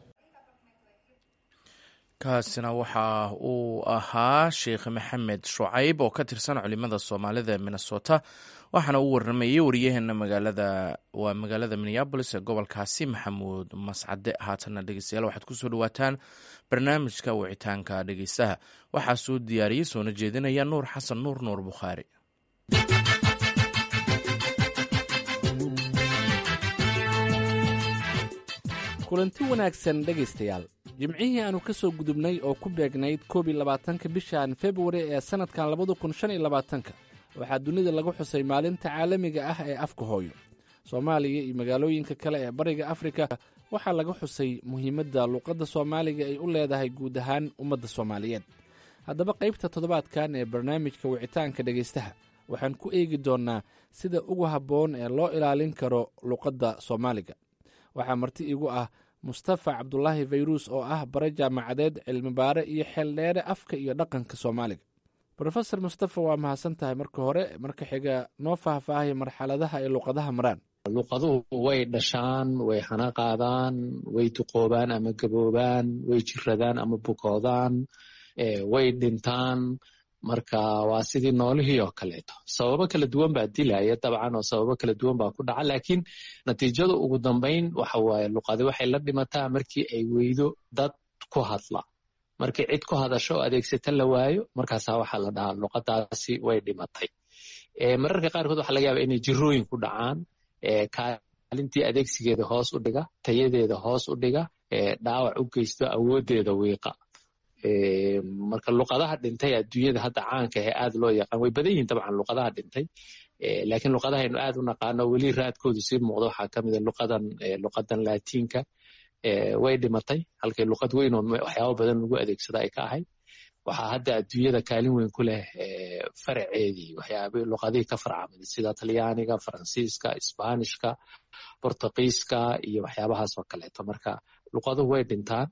kaasina waxa uu ahaa sheekh maxamed shucayb oo ka tirsan culimada soomaalida minnesota waxaana uu waramayey wariyaheena magaalada waa magaalada minneabolis ee gobolkaasi maxamuud mascade haatanna dhegeystayaal waxaad kusoo dhawaataan barnaamijka wicitaanka dhegeystaha waxaa soo diyaariyey soona jeedinaya nuur xasan nuur nuur bukhaari kulanti wanaagsan dhegaystayaal jimcihii aanu ka soo gudubnay oo ku beegnayd koob iyo labaatanka bishan februari ee sannadkan labada kun shan iyo labaatanka waxaa dunida lagu xusay maalinta caalamiga ah ee afka hooyo soomaaliya iyo magaalooyinka kale ee bariga afrika waxaa laga xusay muhiimadda luuqadda soomaaliga ay u leedahay guud ahaan ummadda soomaaliyeed haddaba qaybta toddobaadkan ee barnaamijka wicitaanka dhegaystaha waxaan ku eegi doonnaa sida ugu habboon ee loo ilaalin karo luuqadda soomaaliga waxaa marti igu ah mustafa cabdulaahi fayruus oo ah bare jaamacadeed cilmibaare iyo xeeldheere afka iyo dhaqanka soomaaliga rofesor mustafa waa mahadsan tahay marka hore marka xiga noo faahfaahay marxaladaha ay luuqadaha maraan luuqaduhu way dhashaan way hana qaadaan way duqoobaan ama gaboobaan way jiradaan ama bukoodaan way dhintaan marka waa sidii noolihii oo kaleeto sababo kala duwan baa dilaya dabcan oo sababo kala duwan baa ku dhaca laakiin natiijada ugu dambayn waxa waaye luqadi waxay la dhimataa markii ay weydo dad ku hadla markii cid ku hadasho oo adeegsata la waayo markaasaa waxaa la dhahaa luqadaasi way dhimatay mararka qaarkood waxa laga yaaba inay jirooyin ku dhacaan kaalintii adeegsigeeda hoos u dhiga tayadeeda hoos u dhiga dhaawac u geysto awoodeeda wiiqa marka luqadaha dhintay adduunyada hadda caanka ahe aad loo yaqaan way badan yihin dabcan luqadaha dhintay laakiin luqadahaynu aad u naqaano weli raadkoodu sii muuqdo waxaa ka mida luqadan luqadan laatiinka way dhimatay halkay luqad weyn oo waxyaabo badan lagu adeegsada ay ka ahayd waxaa hadda adduunyada kaalin weyn ku leh faraceedii waxyaaba luqadihii ka farcamay sida talyaaniga faransiiska isbaanishka bortugiiska iyo waxyaabahaas oo kaleeto marka luqaduhu way dhintaan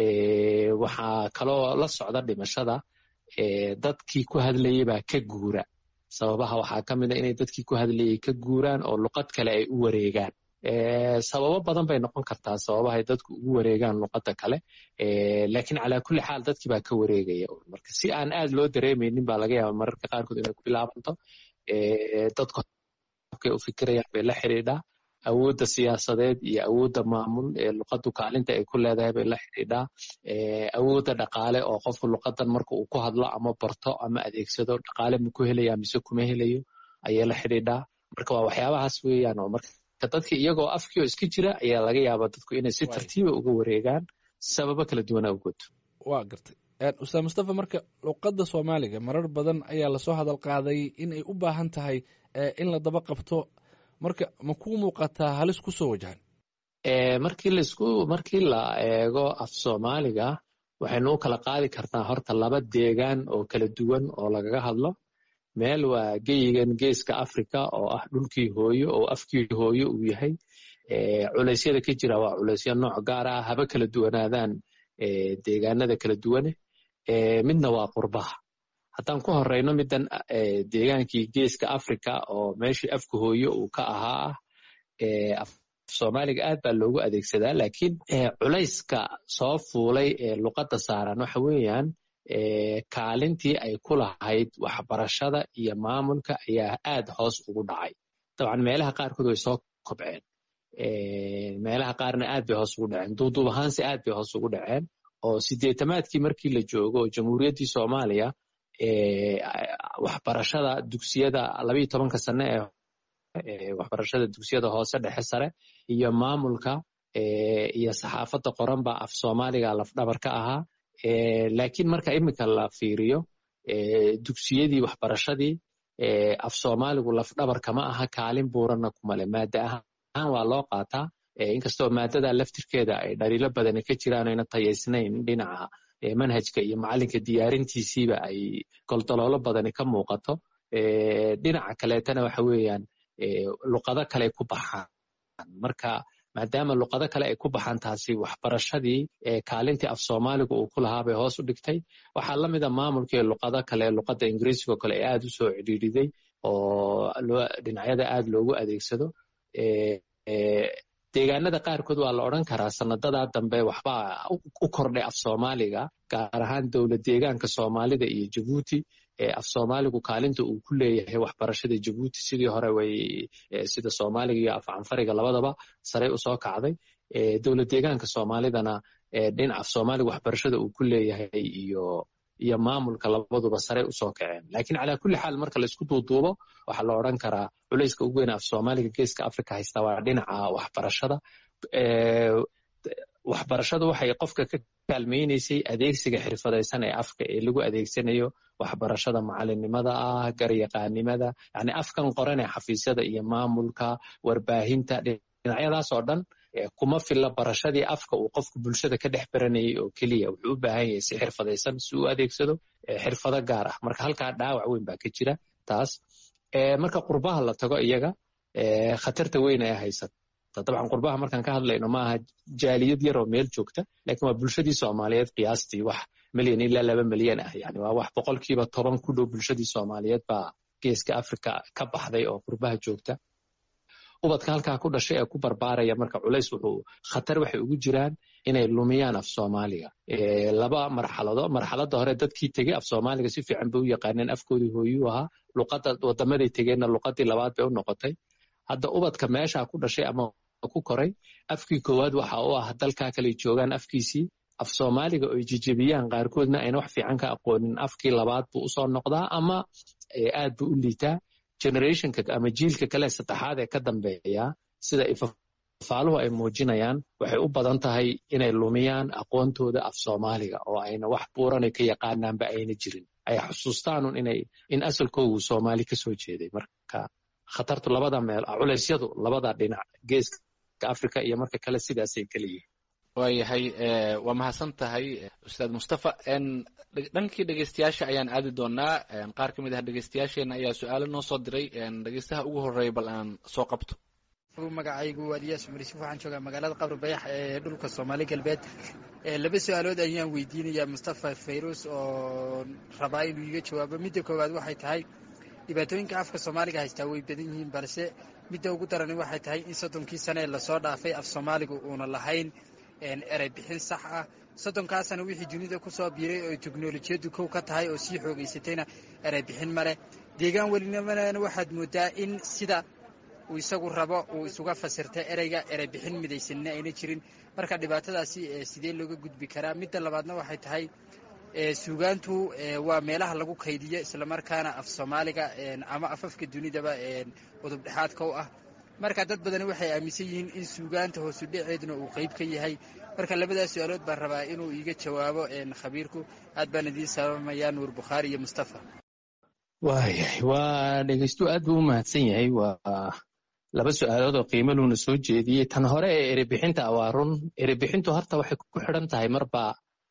waxaa kaloo la socda dhimashada dadkii ku hadlayay baa ka guura sababaha waxaa ka mid a inay dadkii ku hadlayay ka guuraan oo luqad kale ay u wareegaan sababo badan bay noqon kartaa sababahay dadku ugu wareegaan luqadda kale laakiin calaa kulli xaal dadkii baa ka wareegaya marka si aan aad loo dareemaynin baa laga yaaba mararka qaarkood inay ku bilaabanto dadku habkay u fikirayaan bay la xidhiidhaa awoodda siyaasadeed iyo awoodda maamul ee luqaddu kaalinta ay ku leedahay bay la xidhiidhaa awoodda dhaqaale oo qofku luqadan marka uu ku hadlo ama barto ama adeegsado dhaqaale ma ku helaya mise kuma helayo ayay la xidhiidhaa marka waa waxyaabahaas weeyaan oo marka dadka iyagoo afkii oo iska jira ayaa laga yaabaa dadku inay si tartiiba uga wareegaan sababo kala duwana awgood waa gartay ustaad mustafa marka luqadda soomaaliga marar badan ayaa lasoo hadal qaaday in ay u baahan tahay in la daba qabto marka ma ku muuqataa halis ku soo wajahan markii laisku markii la eego af soomaaliga waxaynu u kala qaadi kartaa horta laba deegaan oo kala duwan oo lagaga hadlo meel waa geyigan geeska africa oo ah dhulkii hooyo oo afkii hooyo uu yahay culeysyada ka jira waa culeysyo nooc gaar ah haba kala duwanaadaan deegaanada kala duwane midna waa qurbaha haddaan ku horeyno middan deegaankii geeska africa oo meeshii afka hooyo uu ka ahaa ah soomaaliga aad baa loogu adeegsadaa laakiin culayska soo fuulay ee luqadda saaran waxa weeyaan kaalintii ay ku lahayd waxbarashada iyo maamulka ayaa aad hoos ugu dhacay dabcan meelaha qaarkood way soo kobceen meelaha qaarna aad bay hoos ugu dhaceen duuduub ahaanse aad bay hoos ugu dhaceen oo sideetamaadkii markii la joogo oo jamhuuriyaddii soomaaliya waxbarashada dugsiyada labayo tobanka sane ee waxbarashada dugsiyada hoose dhexe sare iyo maamulka iyo saxaafadda qoran baa af soomaaliga lafdhabar ka ahaa laakiin marka iminka la fiiriyo dugsiyadii waxbarashadii af soomaaligu lafdhabar kama aha kaalin buuranna kumale maada ahaan waa loo qaataa inkastoo maadada laftirkeeda ay dhaliilo badani ka jiraan ayna tayaysnayn dhinaca manhajka iyo macalinka diyaarintiisiiba ay goldoloolo badani ka muuqato dhinaca kaleetana waxa weeyaan luqado kale ku baxaan marka maadaama luqado kale ay ku baxaan taasi waxbarashadii kaalintii af soomaaliga uu ku lahaa bay hoos u dhigtay waxaa la mida maamulkii luqado kale luqadda ingiriisigo kale ee aad u soo cidhiidhiday oo dhinacyada aad loogu adeegsado deegaanada qaarkood waa la odran karaa sanadadaa dambe waxbaa u kordhay af soomaaliga gaar ahaan dowlad deegaanka soomaalida iyo jabuuti af soomaaligu kaalinta uu ku leeyahay waxbarashada jabuuti sidii hore way sida soomaaliga iyo af canfariga labadaba sarey usoo kacday dowlad deegaanka soomaalidana dhinac af soomaaliga waxbarashada uu ku leeyahay iyo iyo maamulka labaduba sarey usoo kaceen laakiin calaa kulli xaal marka laisku duuduubo waxaa la odran karaa culayska ugu weyn af soomaaliga geeska africa haysta waa dhinaca waxbarashada waxbarashadu waxay qofka ka kaalmaynaysay adeegsiga xirfadaysan ee afka ee lagu adeegsanayo waxbarashada macalinimada ah garyaqaanimada yani afkan qoran ee xafiisyada iyo maamulka warbaahinta dhinacyadaas oo dhan kuma filla barashadii afka uu qofku bulshada ka dhex baranayay oo keliya wuxuu u baahan yahay si xirfadaysan si uu adeegsado xirfado gaar ah marka halkaa dhaawac weyn baa ka jira taas marka qurbaha la tago iyaga khatarta weyn ayaa haysata dabcan qurbaha markaan ka hadlayno maaha jaaliyad yaroo meel joogta lakin waa bulshadii soomaaliyeed qiyaastii wax milyan ilaa laba milyan ah yani waa wax boqolkiiba toban ku dhow bulshadii soomaaliyeed baa geeska africa ka baxday oo qurbaha joogta ubadka halkaa ku dhashay ee ku barbaaraya marka culays wuxuu khatar waxay ugu jiraan inay lumiyaan af soomaaliga laba marxalado marxaladda hore dadkii tegey af soomaaliga si fiican bay u yaqaaneen afkoodii hooyuu ahaa luqadda wadamaday tegeenna luqadii labaad bay u noqotay hadda ubadka meesha ku dhashay ama ku koray afkii koowaad waxa u ah dalkaa kale joogaan afkiisii af soomaaliga oy jejebiyaan qaarkoodna ayna wax fiican ka aqoonin afkii labaad buu usoo noqdaa ama aad buu u liitaa generationka ama jiilka kale saddexaad ee ka dambeeya sida ifafaaluhu ay muujinayaan waxay u badan tahay inay lumiyaan aqoontooda af soomaaliga oo ayna wax buuranay ka yaqaanaanba ayna jirin ay xusuustaanun inay in asalkoogu soomaali kasoo jeeday marka khatartu labada meel culeysyadu labada dhinac geeska africa iyo marka kale sidaasay kala yihiin waayahay waa mahadsan tahay ustaad mustafa dhankii dhegeystayaasha ayaan aadi doonaa qaar ka mid ah dhegeystayaasheena ayaa su-aalo noo soo diray dhegeystaha ugu horeeya bal aan soo qabto magacaygu waa eliyaas cumar yuusuf waxaan joogaa magaalada qabri bayax ee dhulka soomaali galbeed laba su-aalood ayaan weydiinayaa mustafa fayrus oo rabaa inuu iga jawaabo midda koowaad waxay tahay dhibaatooyinka afka soomaaliga haystaa way badan yihiin balse midda ugu darani waxay tahay in soddonkii sane ee lasoo dhaafay af soomaaliga uuna lahayn erey bixin sax ah soddonkaasana wixii dunida ku soo biiray oo teknolojiyaddu kow ka tahay oo sii xoogaysatayna erey bixin ma leh deegaan welinimana waxaad moodaa in sida uu isagu rabo uu isuga fasirta ereyga erey bixin midaysanna ayna jirin marka dhibaatadaasi sidee looga gudbi karaa midda labaadna waxay tahay suugaantu waa meelaha lagu kaydiyo islamarkaana af soomaaliga ama afafka dunidaba udub dhexaadka u ah marka dad badani waxay aaminsan yihiin in suugaanta hoosu dhaceeduna uu qayb ka yahay marka labadaas su-aalood baan rabaa inuu iiga jawaabo khabiirku aad baan idiin salaamayaa nuur bukhaari iyo mustafa waayahay waa dhegeystu aad buu u mahadsan yahay waa laba su-aalood oo qiimo luuna soo jeediyey tan hore ee erebixinta waa run erebixintu horta waxay ku xidhan tahay marba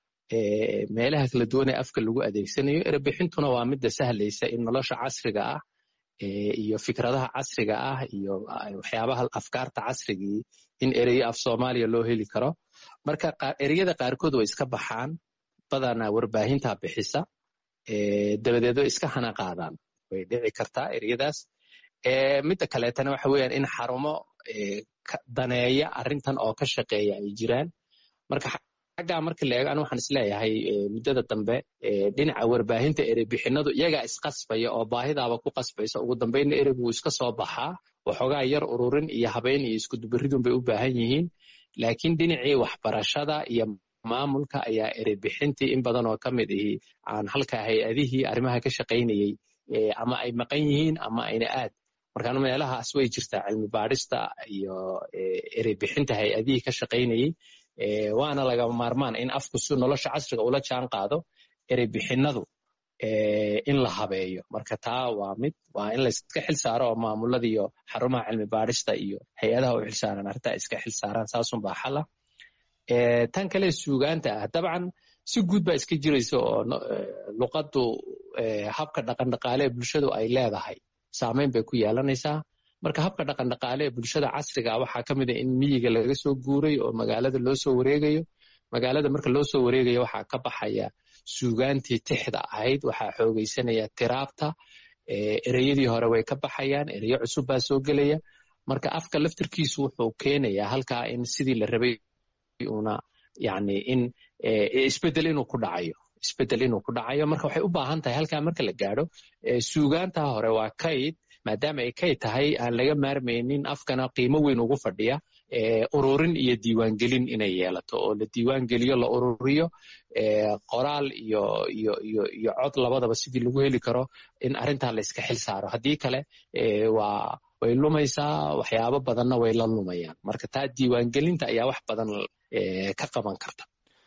meelaha kala duwan ee afka lagu adeegsanayo erebixintuna waa midda sahlaysa in nolosha casriga ah iyo fikradaha casriga ah iyo waxyaabaha afkaarta casrigii in ereyo af soomaaliya loo heli karo marka ereyada qaarkood way iska baxaan badanaa warbaahinta bixisa dabadeed way iska hana qaadaan way dhici kartaa ereyadaas midda kaleetana waxa weeyaan in xarumo daneeya arrintan oo ka shaqeeya ay jiraan marka xaggaa marka la eego anu waxaan isleeyahay muddada dambe dhinaca warbaahinta ereybixinadu iyagaa isqasbaya oo baahidaaba ku qasbaysa ugu dambeynna ereygu wuu iska soo baxaa waxoogaa yar ururin iyo habeyn iyo iskudubaridun bay u baahan yihiin laakiin dhinacii waxbarashada iyo maamulka ayaa ereybixintii in badan oo ka mid ihi aan halka hay-adihii arrimaha ka shaqaynayey ama ay maqan yihiin ama ayna aad markaan meelahaas way jirtaa cilmi baadhista iyo ereybixinta hay-adihii ka shaqaynayey waana lagama maarmaan in afku si nolosha casriga ula jaan qaado ereybixinadu in la habeeyo marka taa waa mid waa in layska xil saaro oo maamulada iyo xarumaha cilmi baadhista iyo hay-adaha u xilsaaran arrintaa iska xil saaraan saasunbaa xala tan kale suugaanta ah dabcan si guud baa iska jiraysa oo luqaddu habka dhaqandhaqaale ee bulshadu ay leedahay saameyn bay ku yeelanaysaa marka habka dhaqandhaqaale ee bulshada casriga waxaa ka mid a in miyiga laga soo guuray oo magaalada loo soo wareegayo magaalada marka loo soo wareegayo waxaa ka baxaya suugaantii tixda ahayd waxaa xoogaysanaya tiraabta ereyadii hore way ka baxayaan ereyo cusub baa soo gelaya marka afka laftirkiisu wuxuu keenayaa halkaa in sidii la rabay una yani in isbedel inuu ku dhacayo isbedel inuu ku dhacayo marka waxay u baahan tahay halkaa marka la gaadho suugaanta hore waa kayd maadaama ay kayd tahay aan laga maarmaynin afkana qiimo weyn ugu fadhiya ururin iyo diiwaangelin inay yeelato oo la diiwaangeliyo la ururiyo qoraal iyo iyo iyo iyo cod labadaba sidii lagu heli karo in arrintaa la iska xil saaro haddii kale waa way lumaysaa waxyaabo badanna way la lumayaan marka taa diiwaangelinta ayaa wax badan ka qaban karta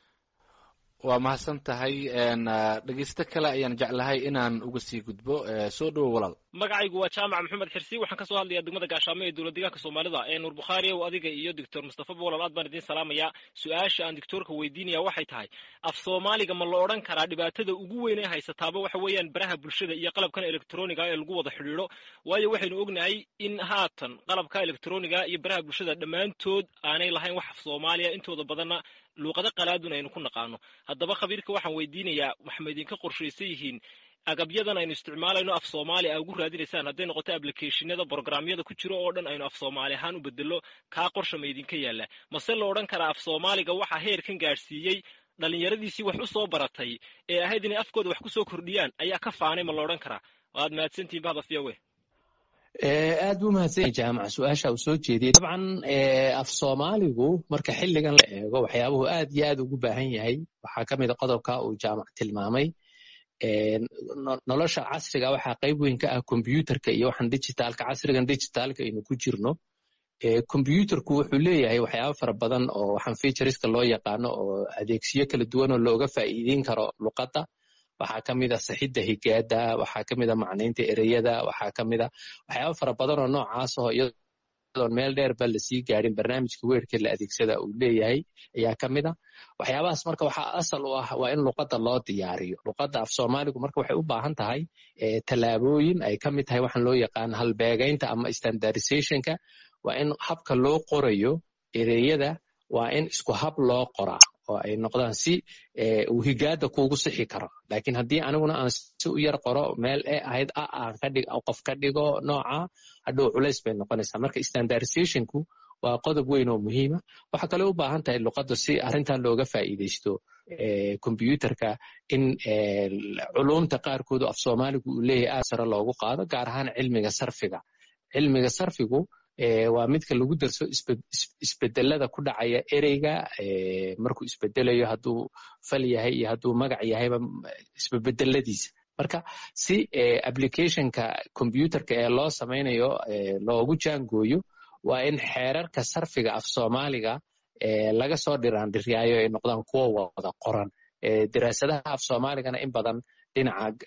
waa mahadsan tahay dhegeysto kale ayaan jeclahay inaan uga sii gudbo soo dhowo walaal magacaygu waa jaamac maxamed xirsi waxaan kasoo hadlayaa degmada gaashaamo ee dowlad deegaanka soomaalida ee nuur bukhaari ow adiga iyo doctor mustafa bolal aad baan idiin salaamayaa su-aasha aan doctoorka weydiinaya waxay tahay af soomaaliga ma la odhan karaa dhibaatada ugu weyn ee haysataaba waxa weeyaan baraha bulshada iyo qalabkan elektroniga ee lagu wada xidhiidho waayo waxaynu ognahay in haatan qalabka elektroniga iyo baraha bulshada dhammaantood aanay lahayn wax af soomaaliya intooda badanna luuqado qalaadun aynu ku naqaano haddaba khabiirka waxaan weydiinayaa waxma idinka qorshaysan yihiin agabyadan aynu isticmaalayno af soomaali a ugu raadinaysaan hadday noqoto ablicationada brogramyada ku jiro oo dhan aynu af soomaali ahaan u bedelo kaa qorsha ma idinka yaalla mase la odhan karaa af soomaaliga waxaa heerkan gaadhsiiyey dhallinyaradiisii wax u soo baratay ee ahayd inay afkooda wax ku soo kordhiyaan ayaa ka faanay ma la odhan karaa waad mahadsantihin bahda fiyawe aad buu mahadsanya jaamac su-aasha uu soo jeediyey dabcan af soomaaligu marka xilligan la eego waxyaabuhu aad iyo aad ugu baahan yahay waxaa ka mid a qodobka uu jaamac tilmaamay nolosha casriga waxaa qayb weyn ka ah kombyuutarka iyo waxaan digitaalka casrigan digitaalka aynu ku jirno kombyuutarku wuxuu leeyahay waxyaaba fara badan oo waxaan featureska loo yaqaano oo adeegsiyo kala duwan oo looga faa'iideyn karo luqadda waxaa ka mid a saxidda higaada waxaa ka mid a macnaynta ereyada waxaa ka mid a waxyaaba fara badan oo noocaas oo iyadoon meel dheerba lasii gaadhin barnaamijka weerka la adeegsada uu leeyahay ayaa ka mid a waxyaabahaas marka waxaa asal u ah waa in luqadda loo diyaariyo luqadda af soomaaligu marka waxay u baahan tahay tallaabooyin ay ka mid tahay waxaan loo yaqaan halbeegaynta ama standardizationka waa in habka loo qorayo ereyada waa in isku hab loo qoraa oo ay noqdaan si uu higaada kuugu sixi karo lakiin haddii aniguna aan si u yar qoro meel e ahayd a aan kadhig qof ka dhigo nooca hadhow culays bay noqonaysaa marka standardizationku waa qodob weyn oo muhiima waxaa kale u baahan tahay luqadda si arrintan looga faa'iidaysto kombyuutarka in culumta qaarkoodu af soomaaligu uu leeyahay aad sare loogu qaado gaar ahaan cilmiga sarfiga cilmiga sarfigu waa midka lagu darso isbedelada ku dhacaya ereyga markuu isbedelayo hadduu fal yahay iyo hadduu magac yahayba isbebedeladiisa marka si applicationka combyuterka ee loo samaynayo loogu jaangooyo waa in xeerarka sarfiga af soomaaliga laga soo dhiraandhiryaayo ay noqdaan kuwo wada qoran daraasadaha af soomaaligana in badan dhinaca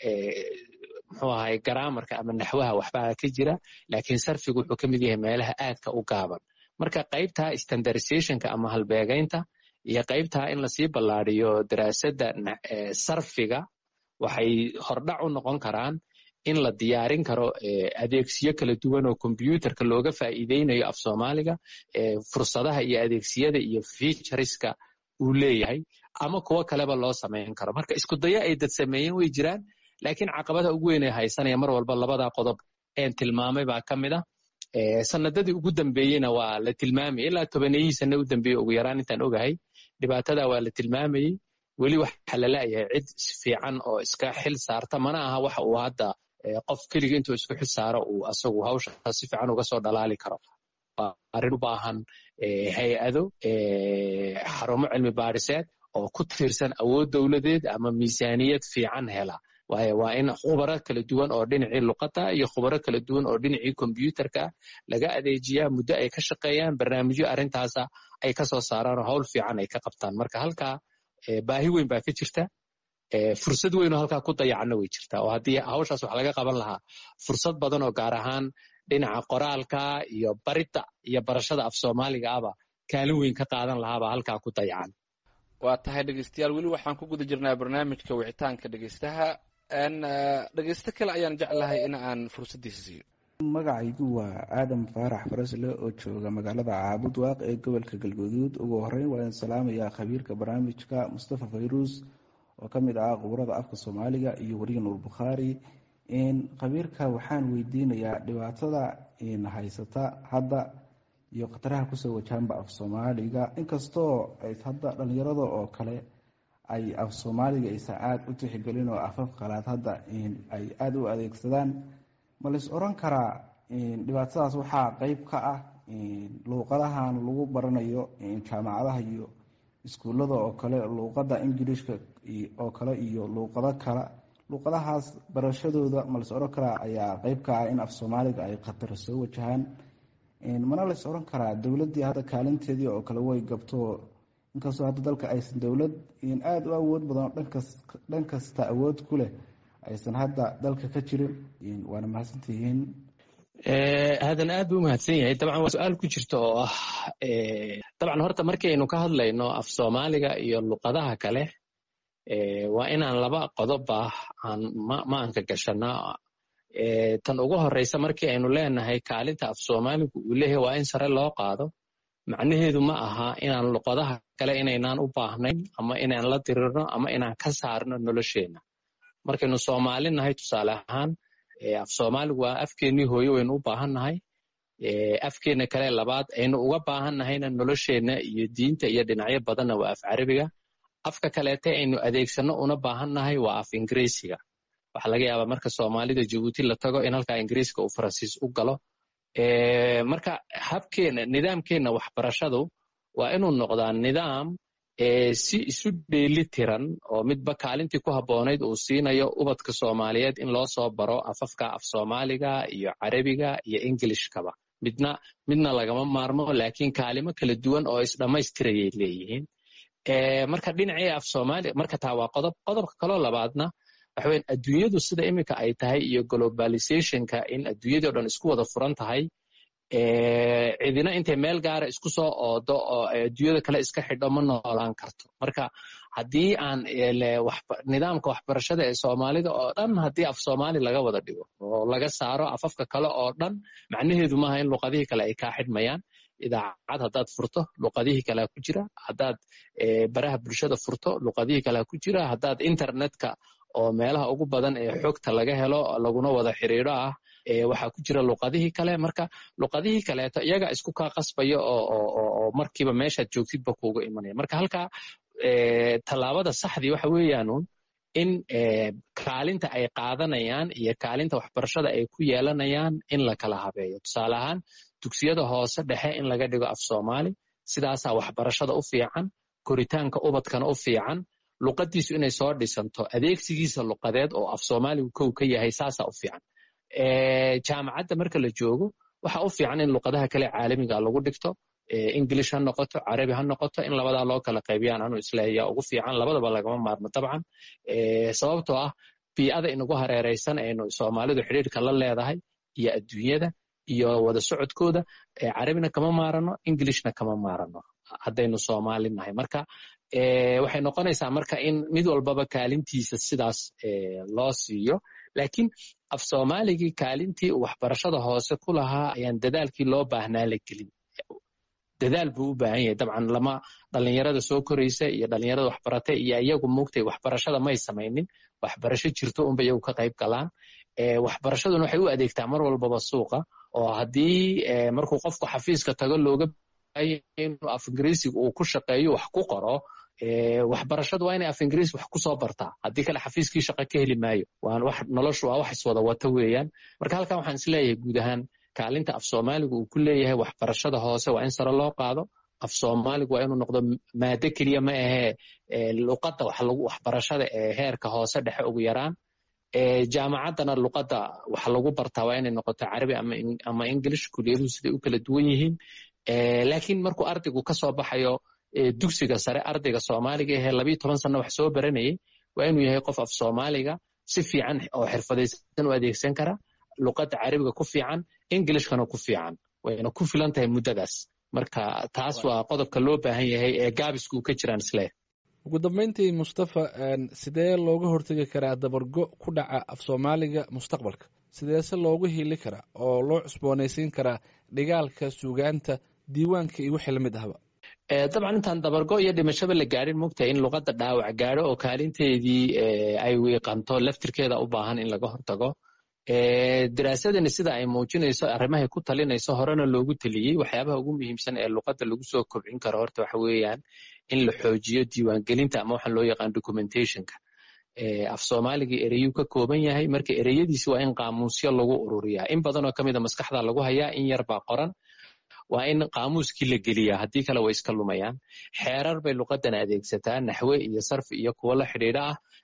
muxuu ahay garaamarka ama naxwaha waxbaa ka jira laakiin sarfigu wuxuu ka mid yahay meelaha aadka u gaaban marka qaybtaa standardizationka ama halbeegaynta iyo qaybtaa in lasii ballaadiyo daraasadda sarfiga waxay hordhac u noqon karaan in la diyaarin karo adeegsiyo kala duwan oo kombyuterka looga faa'iideynayo af soomaaliga fursadaha iyo adeegsiyada iyo featureska uu leeyahay ama kuwo kaleba loo samayn karo marka isku dayo ay dad sameeyeen way jiraan laakiin caqabada ugu weyn ee haysanaya mar walba labada qodob een tilmaamay baa ka mid a sanadadii ugu dambeeyeyna waa la tilmaamayay ilaa tobaneyihii sane u dambeeye ugu yaraan intaan ogahay dhibaatada waa la tilmaamayey weli waxa la la'yahay cid fiican oo iska xil saarta mana aha waxa uu hadda qof keliga intuu isku xil saaro uu asagu hawsha si fiican uga soo dhalaali karo waa arrin u baahan hay-ado xarumo cilmi baadhiseed oo ku tiirsan awood dowladeed ama miisaaniyad fiican hela waayo waa in khubaro kala duwan oo dhinacii luqadda iyo khubaro kala duwan oo dhinacii kombyuterka laga adeejiyaa muddo ay ka shaqeeyaan barnaamijyo arrintaasa ay ka soo saaraan oo hawl fiican ay ka qabtaan marka halkaa baahi weyn baa ka jirta fursad weyn oo halkaa ku dayacanna way jirtaa oo haddii hawshaas wax laga qaban lahaa fursad badan oo gaar ahaan dhinaca qoraalka iyo baridda iyo barashada af soomaaliga aba kaalin weyn ka qaadan lahaabaa halkaa ku dayacan waa tahay dhegeystayaal weli waxaan ku guda jirnaa barnaamijka wicitaanka dhegeystaha dhegeysto kale ayaan jeclahay in aan fursaddiisa siiyo magacaygu waa aadam faarax farasle oo jooga magaalada caabud waaq ee gobolka galguduud ugu horeyn waa in salaamayaa khabiirka barnaamijka mustafa fayruus oo ka mid ah quburada afka soomaaliga iyo weriga nuur bukhaari khabiirka waxaan weydiinayaa dhibaatada haysata hadda iyo khataraha kusoo wajahanba af soomaaliga inkastoo hadda dhalinyarada oo kale ay af soomaaliga aysan aada u tixgelin oo afaf qalaad hadda ay aada u adeegsadaan ma lais oran karaa dhibaatadaas waxaa qeyb ka ah luuqadahan lagu baranayo jaamacadaha iyo iskuullada oo kale luuqada ingilishka oo kale iyo luuqado kale luqadahaas barashadooda ma las oran karaa ayaa qeyb ka ah in af soomaaliga ay khatar soo wajahaan mana las oran karaa dowladdii hadda kaalinteedii oo kale way gabto inkastoo hadda dalka aysan dowlad aada u awood badan oo dhan kasta awood ku leh aysan hadda dalka ka jirin waana mahadsantihiin hadan aad buu umahadsan yahay dabcan waa su-aal ku jirta oo ah dabcan horta markaynu ka hadlayno af soomaaliga iyo luqadaha kale waa inaan laba qodoba aan maanka gashanaa tan ugu horeysa markii aynu leenahay kaalinta af soomaaligu uu leeyahay waa in sare loo qaado macnaheedu ma aha inaan luqadaha kale inaynaan u baahnayn ama inaan la dirirno ama inaan ka saarno nolosheenna markaynu soomaali nahay tusaale ahaan af soomaaligu waa afkeennii hooye waynu u baahan nahay afkeenna kale labaad aynu uga baahan nahayna nolosheenna iyo diinta iyo dhinacyo badanna waa af carabiga afka kaleete aynu adeegsanno una baahan nahay waa af ingiriisiga waxaa laga yaabaa marka soomaalida jabuuti la tago in halkaa ingiriiska uu faransiis u galo marka habkeenna nidaamkeenna waxbarashadu waa inuu noqdaa nidaam si isu dheeli tiran oo midba kaalintii ku habboonayd uu siinayo ubadka soomaaliyeed in loo soo baro afafka af soomaaliga iyo carabiga iyo ingilishkaba midna midna lagama maarmo laakiin kaalimo kala duwan oo isdhammaystirayay leeyihiin marka dhinacii af soomaaliya marka taa waa qodob qodobka kaloo labaadna waxa weyan adduunyadu sida iminka ay tahay iyo globalizationka in adduunyadii o dhan isku wada furan tahay cidina intay meel gaara isku soo oodo oo adduunyada kale iska xidho ma noolaan karto marka haddii aan nidaamka waxbarashada ee soomaalida oo dhan haddii af soomaali laga wada dhigo oo laga saaro afafka kale oo dhan macnaheedu maaha in luqadihii kale ay kaa xidhmayaan idaacad haddaad furto luqadihii kalea ku jira haddaad baraha bulshada furto luqadihii kalea ku jira haddaad internetka oo meelaha ugu badan ee xogta laga helo laguna wada xiriiro ah waxaa ku jira luqadihii kale marka luqadihii kaleeto iyaga isku kaa qasbaya oo markiiba meeshaad joogtidba kuuga imanaya marka halkaa tallaabada saxdii waxa weeyaanun in kaalinta ay qaadanayaan iyo kaalinta waxbarashada ay ku yeelanayaan in la kala habeeyo tusaale ahaan dugsiyada hoose dhexe in laga dhigo af soomaali sidaasaa waxbarashada u fiican koritaanka ubadkana u fiican luqadiisu inay soo dhisanto adeegsigiisa luqadeed oo af soomaaligu kow ka yahay saasaa u fiican jaamacadda marka la joogo waxa u fiican in luqadaha kale caalamiga lagu dhigto ingilish ha noqoto carabi ha noqoto in labadaa loo kala qaybiyaan anu isleeya ugu fiican labadaba lagama maarmo dabcan sababtoo ah bii'ada inagu hareeraysan aynu soomaalidu xidhiirka la leedahay iyo adduunyada iyo wada socodkooda carabina kama maarano ingilishna kama maarano haddaynu soomaali nahay marka waxay noqonaysaa marka in mid walbaba kaalintiisa sidaas loo siiyo laakiin af soomaaligii kaalintii uu waxbarashada hoose ku lahaa ayaan dadaalkii loo baahnaa la gelin dadaal buu u baahan yahay dabcan lama dhalinyarada soo koraysa iyo dhalinyarada waxbarata iyo iyagu mugtay waxbarashada may samaynin waxbarasho jirto unba iyagu ka qayb galaan waxbarashaduna waxay u adeegtaa mar walbaba suuqa oo haddii markuu qofku xafiiska tago looga inuu af ingiriisiga uu ku shaqeeyo wax ku qoro waxbarashadu waa inay af ingiriis wax kusoo bartaa haddii kale xafiiskii shaqa ka heli maayo noloshu waa wax iswada wata weeyaan marka halkan waxaan isleeyahay guud ahaan kaalinta af soomaaligu uu ku leeyahay waxbarashada hoose waa in sare loo qaado af soomaaligu waa inuu noqdo maado keliya ma ahee luqadda waxbarashada ee heerka hoose dhexe ugu yaraan jaamacaddana luqadda wax lagu bartaa waa inay noqoto carabi ama english kuliyaduhu siday u kala duwan yihiin laakiin markuu ardaygu ka soo baxayo dugsiga sare ardayga soomaaliga ahee labiyo toban sanno wax soo baranayay waa inuu yahay qof af soomaaliga si fiican oo xirfadaysan u adeegsan kara luqadda carabiga ku fiican englishkana ku fiican wayna ku filan tahay muddadaas marka taas waa qodobka loo baahan yahay ee gaabisku ka jiraan isle ugu dambeyntii mustafa sidee looga hortegi karaa dabargo ku dhaca af soomaaliga mustaqbalka sideese loogu hili karaa oo loo cusboonaysiin karaa dhigaalka suugaanta diiwaanka iyo wixii lamid ahba dabcan intaan dabargo iyo dhimashaba la gaadhin mogtahay in luqadda dhaawac gaadho oo kaalinteedii ay wiiqanto laftirkeeda u baahan in laga hortago daraasadani sida ay muujinayso arrimahay ku talinayso horena loogu teliyey waxyaabaha ugu muhiimsan ee luqadda lagu soo kobcin karo horta waxa weeyaan in la xoojiyo diiwaangelinta ama waxaan loo yaqaan documentationka af soomaaligii ereyuu ka kooban yahay marka ereyadiisi waa in qaamuusyo lagu ururiyaa in badanoo ka mida maskaxda lagu hayaa in yar baa qoran waa in qaamuuskii la geliyaa haddii kale way iska lumayaan xeerar bay luqadan adeegsataa naxwe iyo sarfi iyo kuwo la xidhiidha ah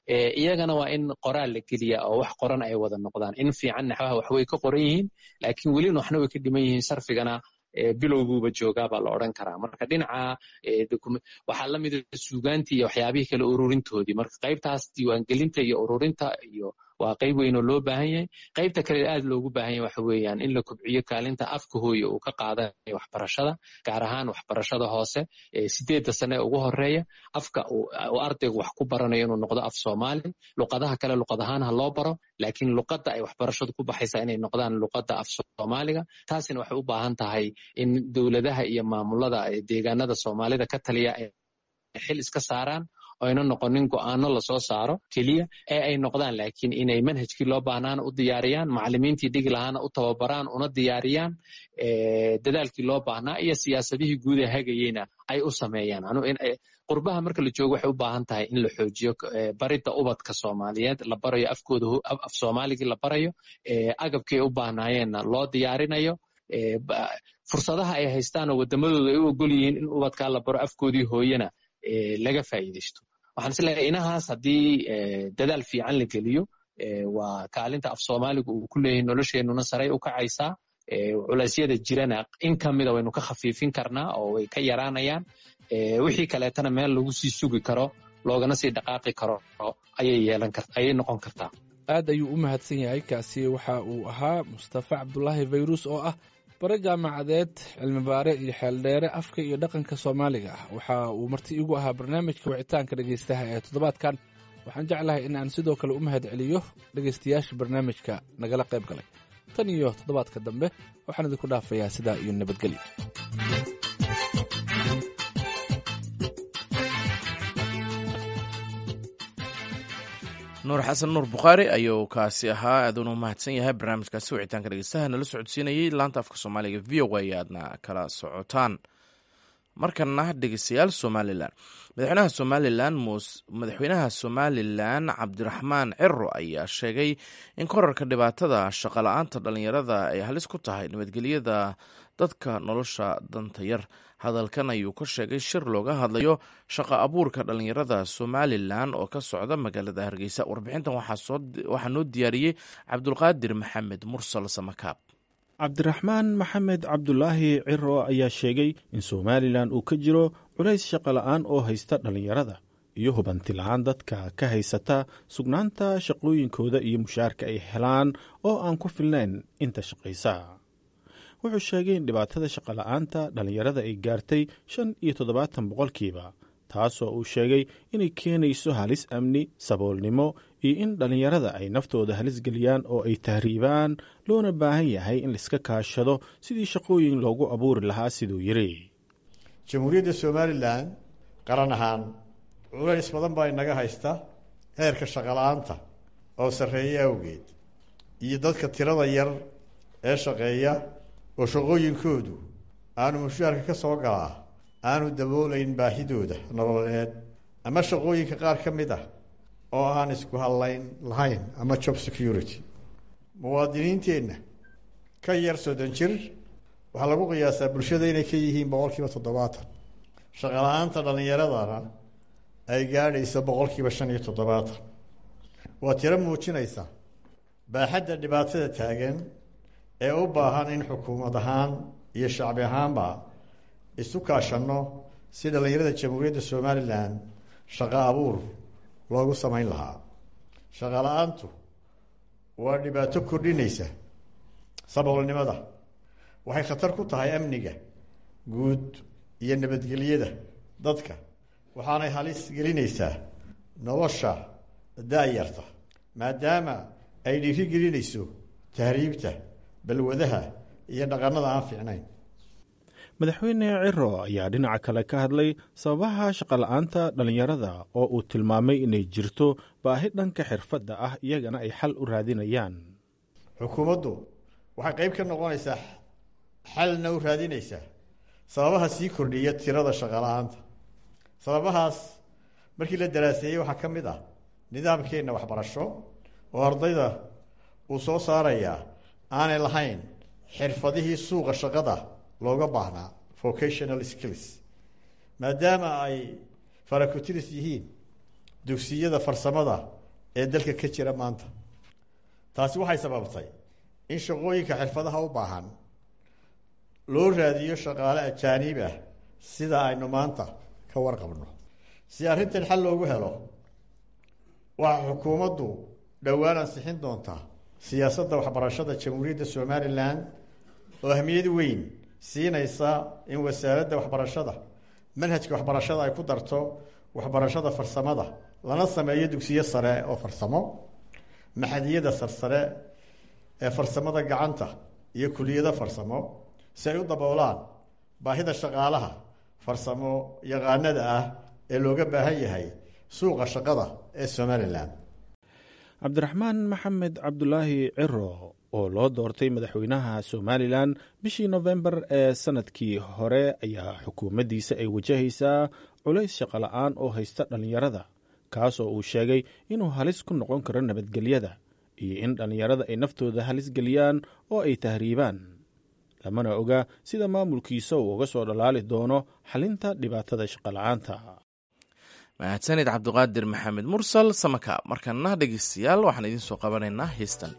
iyagana waa in qoraal la geliya oo wax qoran ay wada noqdaan in fiican naxwaha wax way ka qoran yihiin laakiin welina waxna way ka dhiman yihiin sarfigana bilowguuba joogaa baa la odhan karaa marka dhinaca waxaa la mida suugaantii iyo waxyaabihii kale ururintoodii marka qaybtaas diiwaangelinta iyo ururinta iyo waa qayb weyn oo loo baahan yahay qaybta kale aad loogu baahan yahay waxa weeyaan in la kobciyo kaalinta afka hooye uu ka qaadanayo waxbarashada gaar ahaan waxbarashada hoose sideedda sane ee ugu horeeya afka uu ardaygu wax ku baranayo inuu noqdo af soomaali luqadaha kale luqad ahaan ha loo baro laakiin luqadda ay waxbarashadu ku baxaysaa inay noqdaan luqadda af soomaaliga taasina waxay u baahan tahay in dowladaha iyo maamulada deegaanada soomaalida ka taliya ay xil iska saaraan oyna noqonin go'aano lasoo saaro keliya ee ay noqdaan laakiin inay manhajkii loo baahnaana u diyaariyaan macalimiintii dhigi lahaana u tababaraan una diyaariyaan dadaalkii loo baahnaa iyo siyaasadihii guud ee hagayeyna ay u sameeyaan qurbaha marka la joogo waxay u baahan tahay in la xoojiyo baridda ubadka soomaaliyeed la barayo afkooda af soomaaligii la barayo agabkii ay u baahnaayeenna loo diyaarinayo fursadaha ay haystaan oo wadamadooda ay u ogol yihiin in ubadkaa la baro afkoodii hooyena laga faa'iidaysto waxaan is leeyahay inahaas haddii dadaal fiican la geliyo waa kaalinta af soomaaligu uu ku leeyahay nolosheenuna saray u kacaysaa culeysyada jirana in ka mida waynu ka khafiifin karnaa oo way ka yaraanayaan wixii kaleetana meel lagu sii sugi karo loogana sii dhaqaaqi karo ayay yeelan kar ayay noqon kartaa aad ayuu u mahadsan yahay kaasi waxa uu ahaa mustafa cabdulaahi fayrus oo ah bare jaamacadeed cilmibaare iyo xeeldheere afka iyo dhaqanka soomaaliga ah waxa uu marti igu ahaa barnaamijka wicitaanka dhegaystaha ee toddobaadkan waxaan jeclahay in aan sidoo kale u mahad celiyo dhegaystayaasha barnaamijka nagala qayb galay tan iyo toddobaadka dambe waxaan idinku dhaafayaa sidaa iyo nabadgelyo nuur xasan nuur bukhaari ayuu kaasi ahaa aaduna mahadsan yahay barnaamijkaasi wicitaanka dhegeystaha nala socodsiinayey laanta afka soomaaliga v o a aadna kala socotaan markana dhegeystayaal somalilan madaxweynaha somalilan madaxweynaha somalilan cabdiraxmaan ciro ayaa sheegay in korarka dhibaatada shaqola-aanta dhalinyarada ay halis ku tahay nabadgelyada dadka nolosha danta yar hadalkan ayuu ka sheegay shir looga hadlayo shaqo abuurka dhalinyarada somalilan oo ka socda magaalada hargeysa warbixintan waxaa noo diyaariyey cabdulqaadir maxamed mursal samakaab cabdiraxmaan maxamed cabdulaahi ciro ayaa sheegay in somalilan uu ka jiro culays shaqola'aan oo haysta dhallinyarada iyo hubanti la-aan dadka ka haysata sugnaanta shaqooyinkooda iyo mushaarka ay helaan oo aan ku filnayn inta shaqaysa wuxuu sheegay in dhibaatada shaqola'aanta dhallinyarada ay gaartay shan iyo toddobaatan boqolkiiba taasoo uu sheegay inay keenayso halis amni saboolnimo iyo in dhallinyarada ay naftooda halis geliyaan oo ay tahriibaan loona baahan yahay in laiska kaashado sidii shaqooyin loogu abuuri lahaa siduu yidhi jamhuuriyadda somalilan qaran ahaan culays badan baa inaga haysta heerka shaqola'aanta oo sarreeya awgeed iyo dadka tirada yar ee shaqeeya oo shaqooyinkoodu aanu mushaarka ka soo galaa aanu daboolayn baahidooda nololeed ama shaqooyinka qaar ka mid ah oo aan isku hadlayn lahayn ama job security muwaadiniinteenna ka yar soddon jir waxaa lagu qiyaasaa bulshada inay ka yihiin boqol kiiba toddobaatan shaqala-aanta dhallinyaradana ay gaadhayso boqol kiiba shan iyo toddobaatan waa tiro muujinaysa baaxadda dhibaatada taagan ee u baahan in xukuumad ahaan iyo shacbi ahaanba isu kaashanno si dhallinyarada jamhuuriyadda somalilan shaqo abuur loogu samayn lahaa shaqo la-aantu waa dhibaato kordhinaysa saboolnimada waxay khatar ku tahay amniga guud iyo nabadgelyada dadka waxaanay halis gelinaysaa nolosha da-yarta maadaama ay dhiiri gelinayso tahriibta balwadaha iyo dhaqannada aan fiicnayn madaxweyne ciro ayaa dhinaca kale ka hadlay sababaha shaqola'aanta dhallinyarada oo uu tilmaamay inay jirto baahi dhanka xirfadda ah iyagana ay xal u raadinayaan xukuumaddu waxay qayb ka noqonaysaa xalna u raadinaysaa sababaha sii kordhiya tirada shaqola'aanta sababahaas markii la daraaseeyey waxaa ka mid ah nidaamkeenna waxbarasho oo ardayda uu soo saarayaa aanay lahayn xirfadihii suuqa shaqada looga baahnaa vocational skills maadaama ay farakutiris yihiin dugsiyada farsamada ee dalka ka jira maanta taasi waxay sababtay in shaqooyinka xirfadaha u baahan loo raadiyo shaqaale ajaaniib ah sida aynu maanta ka warqabno si arrintan xal loogu helo waxaa xukuumaddu dhowaan ansixin doontaa siyaasadda waxbarashada jamhuuriyadda somalilan oo ahmiyad weyn siinaysa in wasaaradda waxbarashada manhajka waxbarashada ay ku darto waxbarashada farsamada lana sameeyo dugsiyo sare oo farsamo maxadiyada sarsare ee farsamada gacanta iyo kuliyado farsamo si ay u daboolaan baahida shaqaalaha farsamo yaqaanada ah ee looga baahan yahay suuqa shaqada ee somalilan cabdiraxmaan maxamed cabdulaahi ciro oo loo doortay madaxweynaha somalilan bishii nofembar ee sanadkii hore ayaa xukuumaddiisa ay wajahaysaa culays shaqola-aan oo haysta dhallinyarada kaasoo uu sheegay inuu halis ku noqon karo nabadgelyada iyo in dhallinyarada ay naftooda halis geliyaan oo ay tahriibaan lamana oga sida maamulkiisa uu uga soo dhalaali doono xalinta dhibaatada shaqola-aanta mahadsanid cabdiqaadir maxamed mursal samaka markana dhegeystayaal waxaan idiin soo qabanaynaa heistan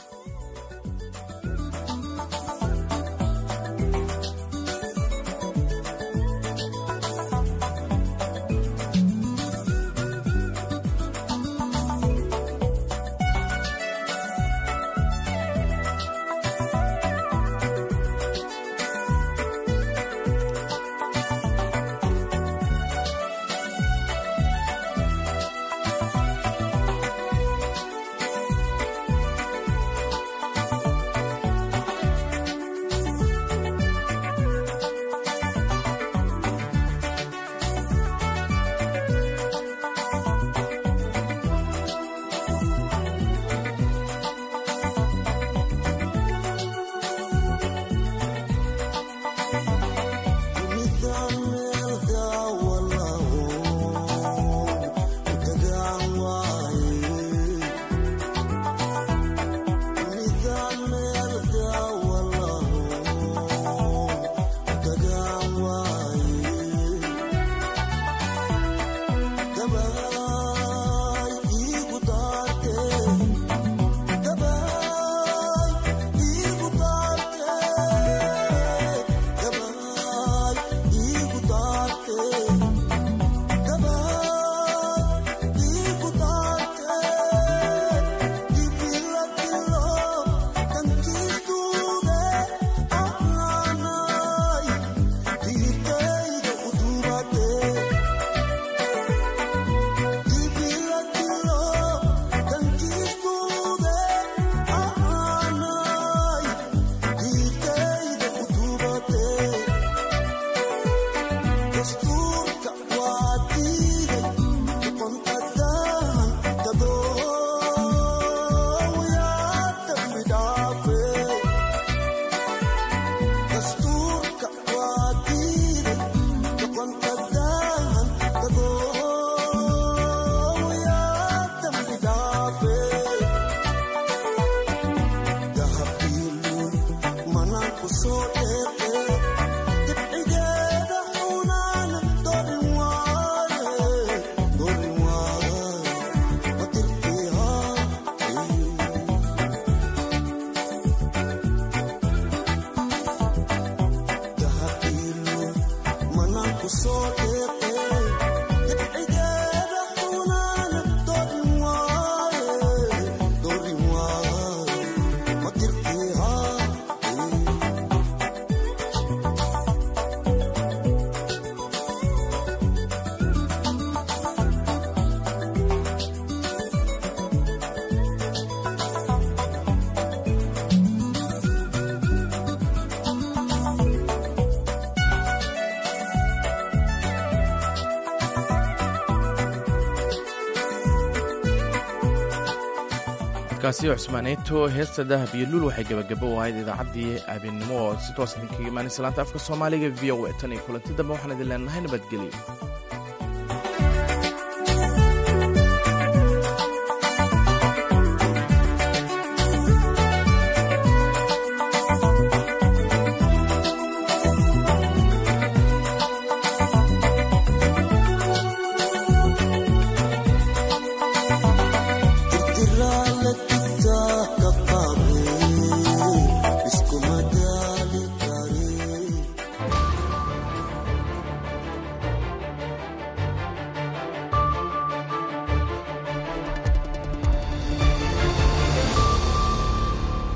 kaasi cusmaaneeto heesta dahab iyo lul waxay gabagabo u ahayd idaacaddii abeennimo oo si toos idinkaga imaanaysa laanta afka soomaaliga v o a tan iyo kulanti dambe waxaan idin leenahay nabadgelyo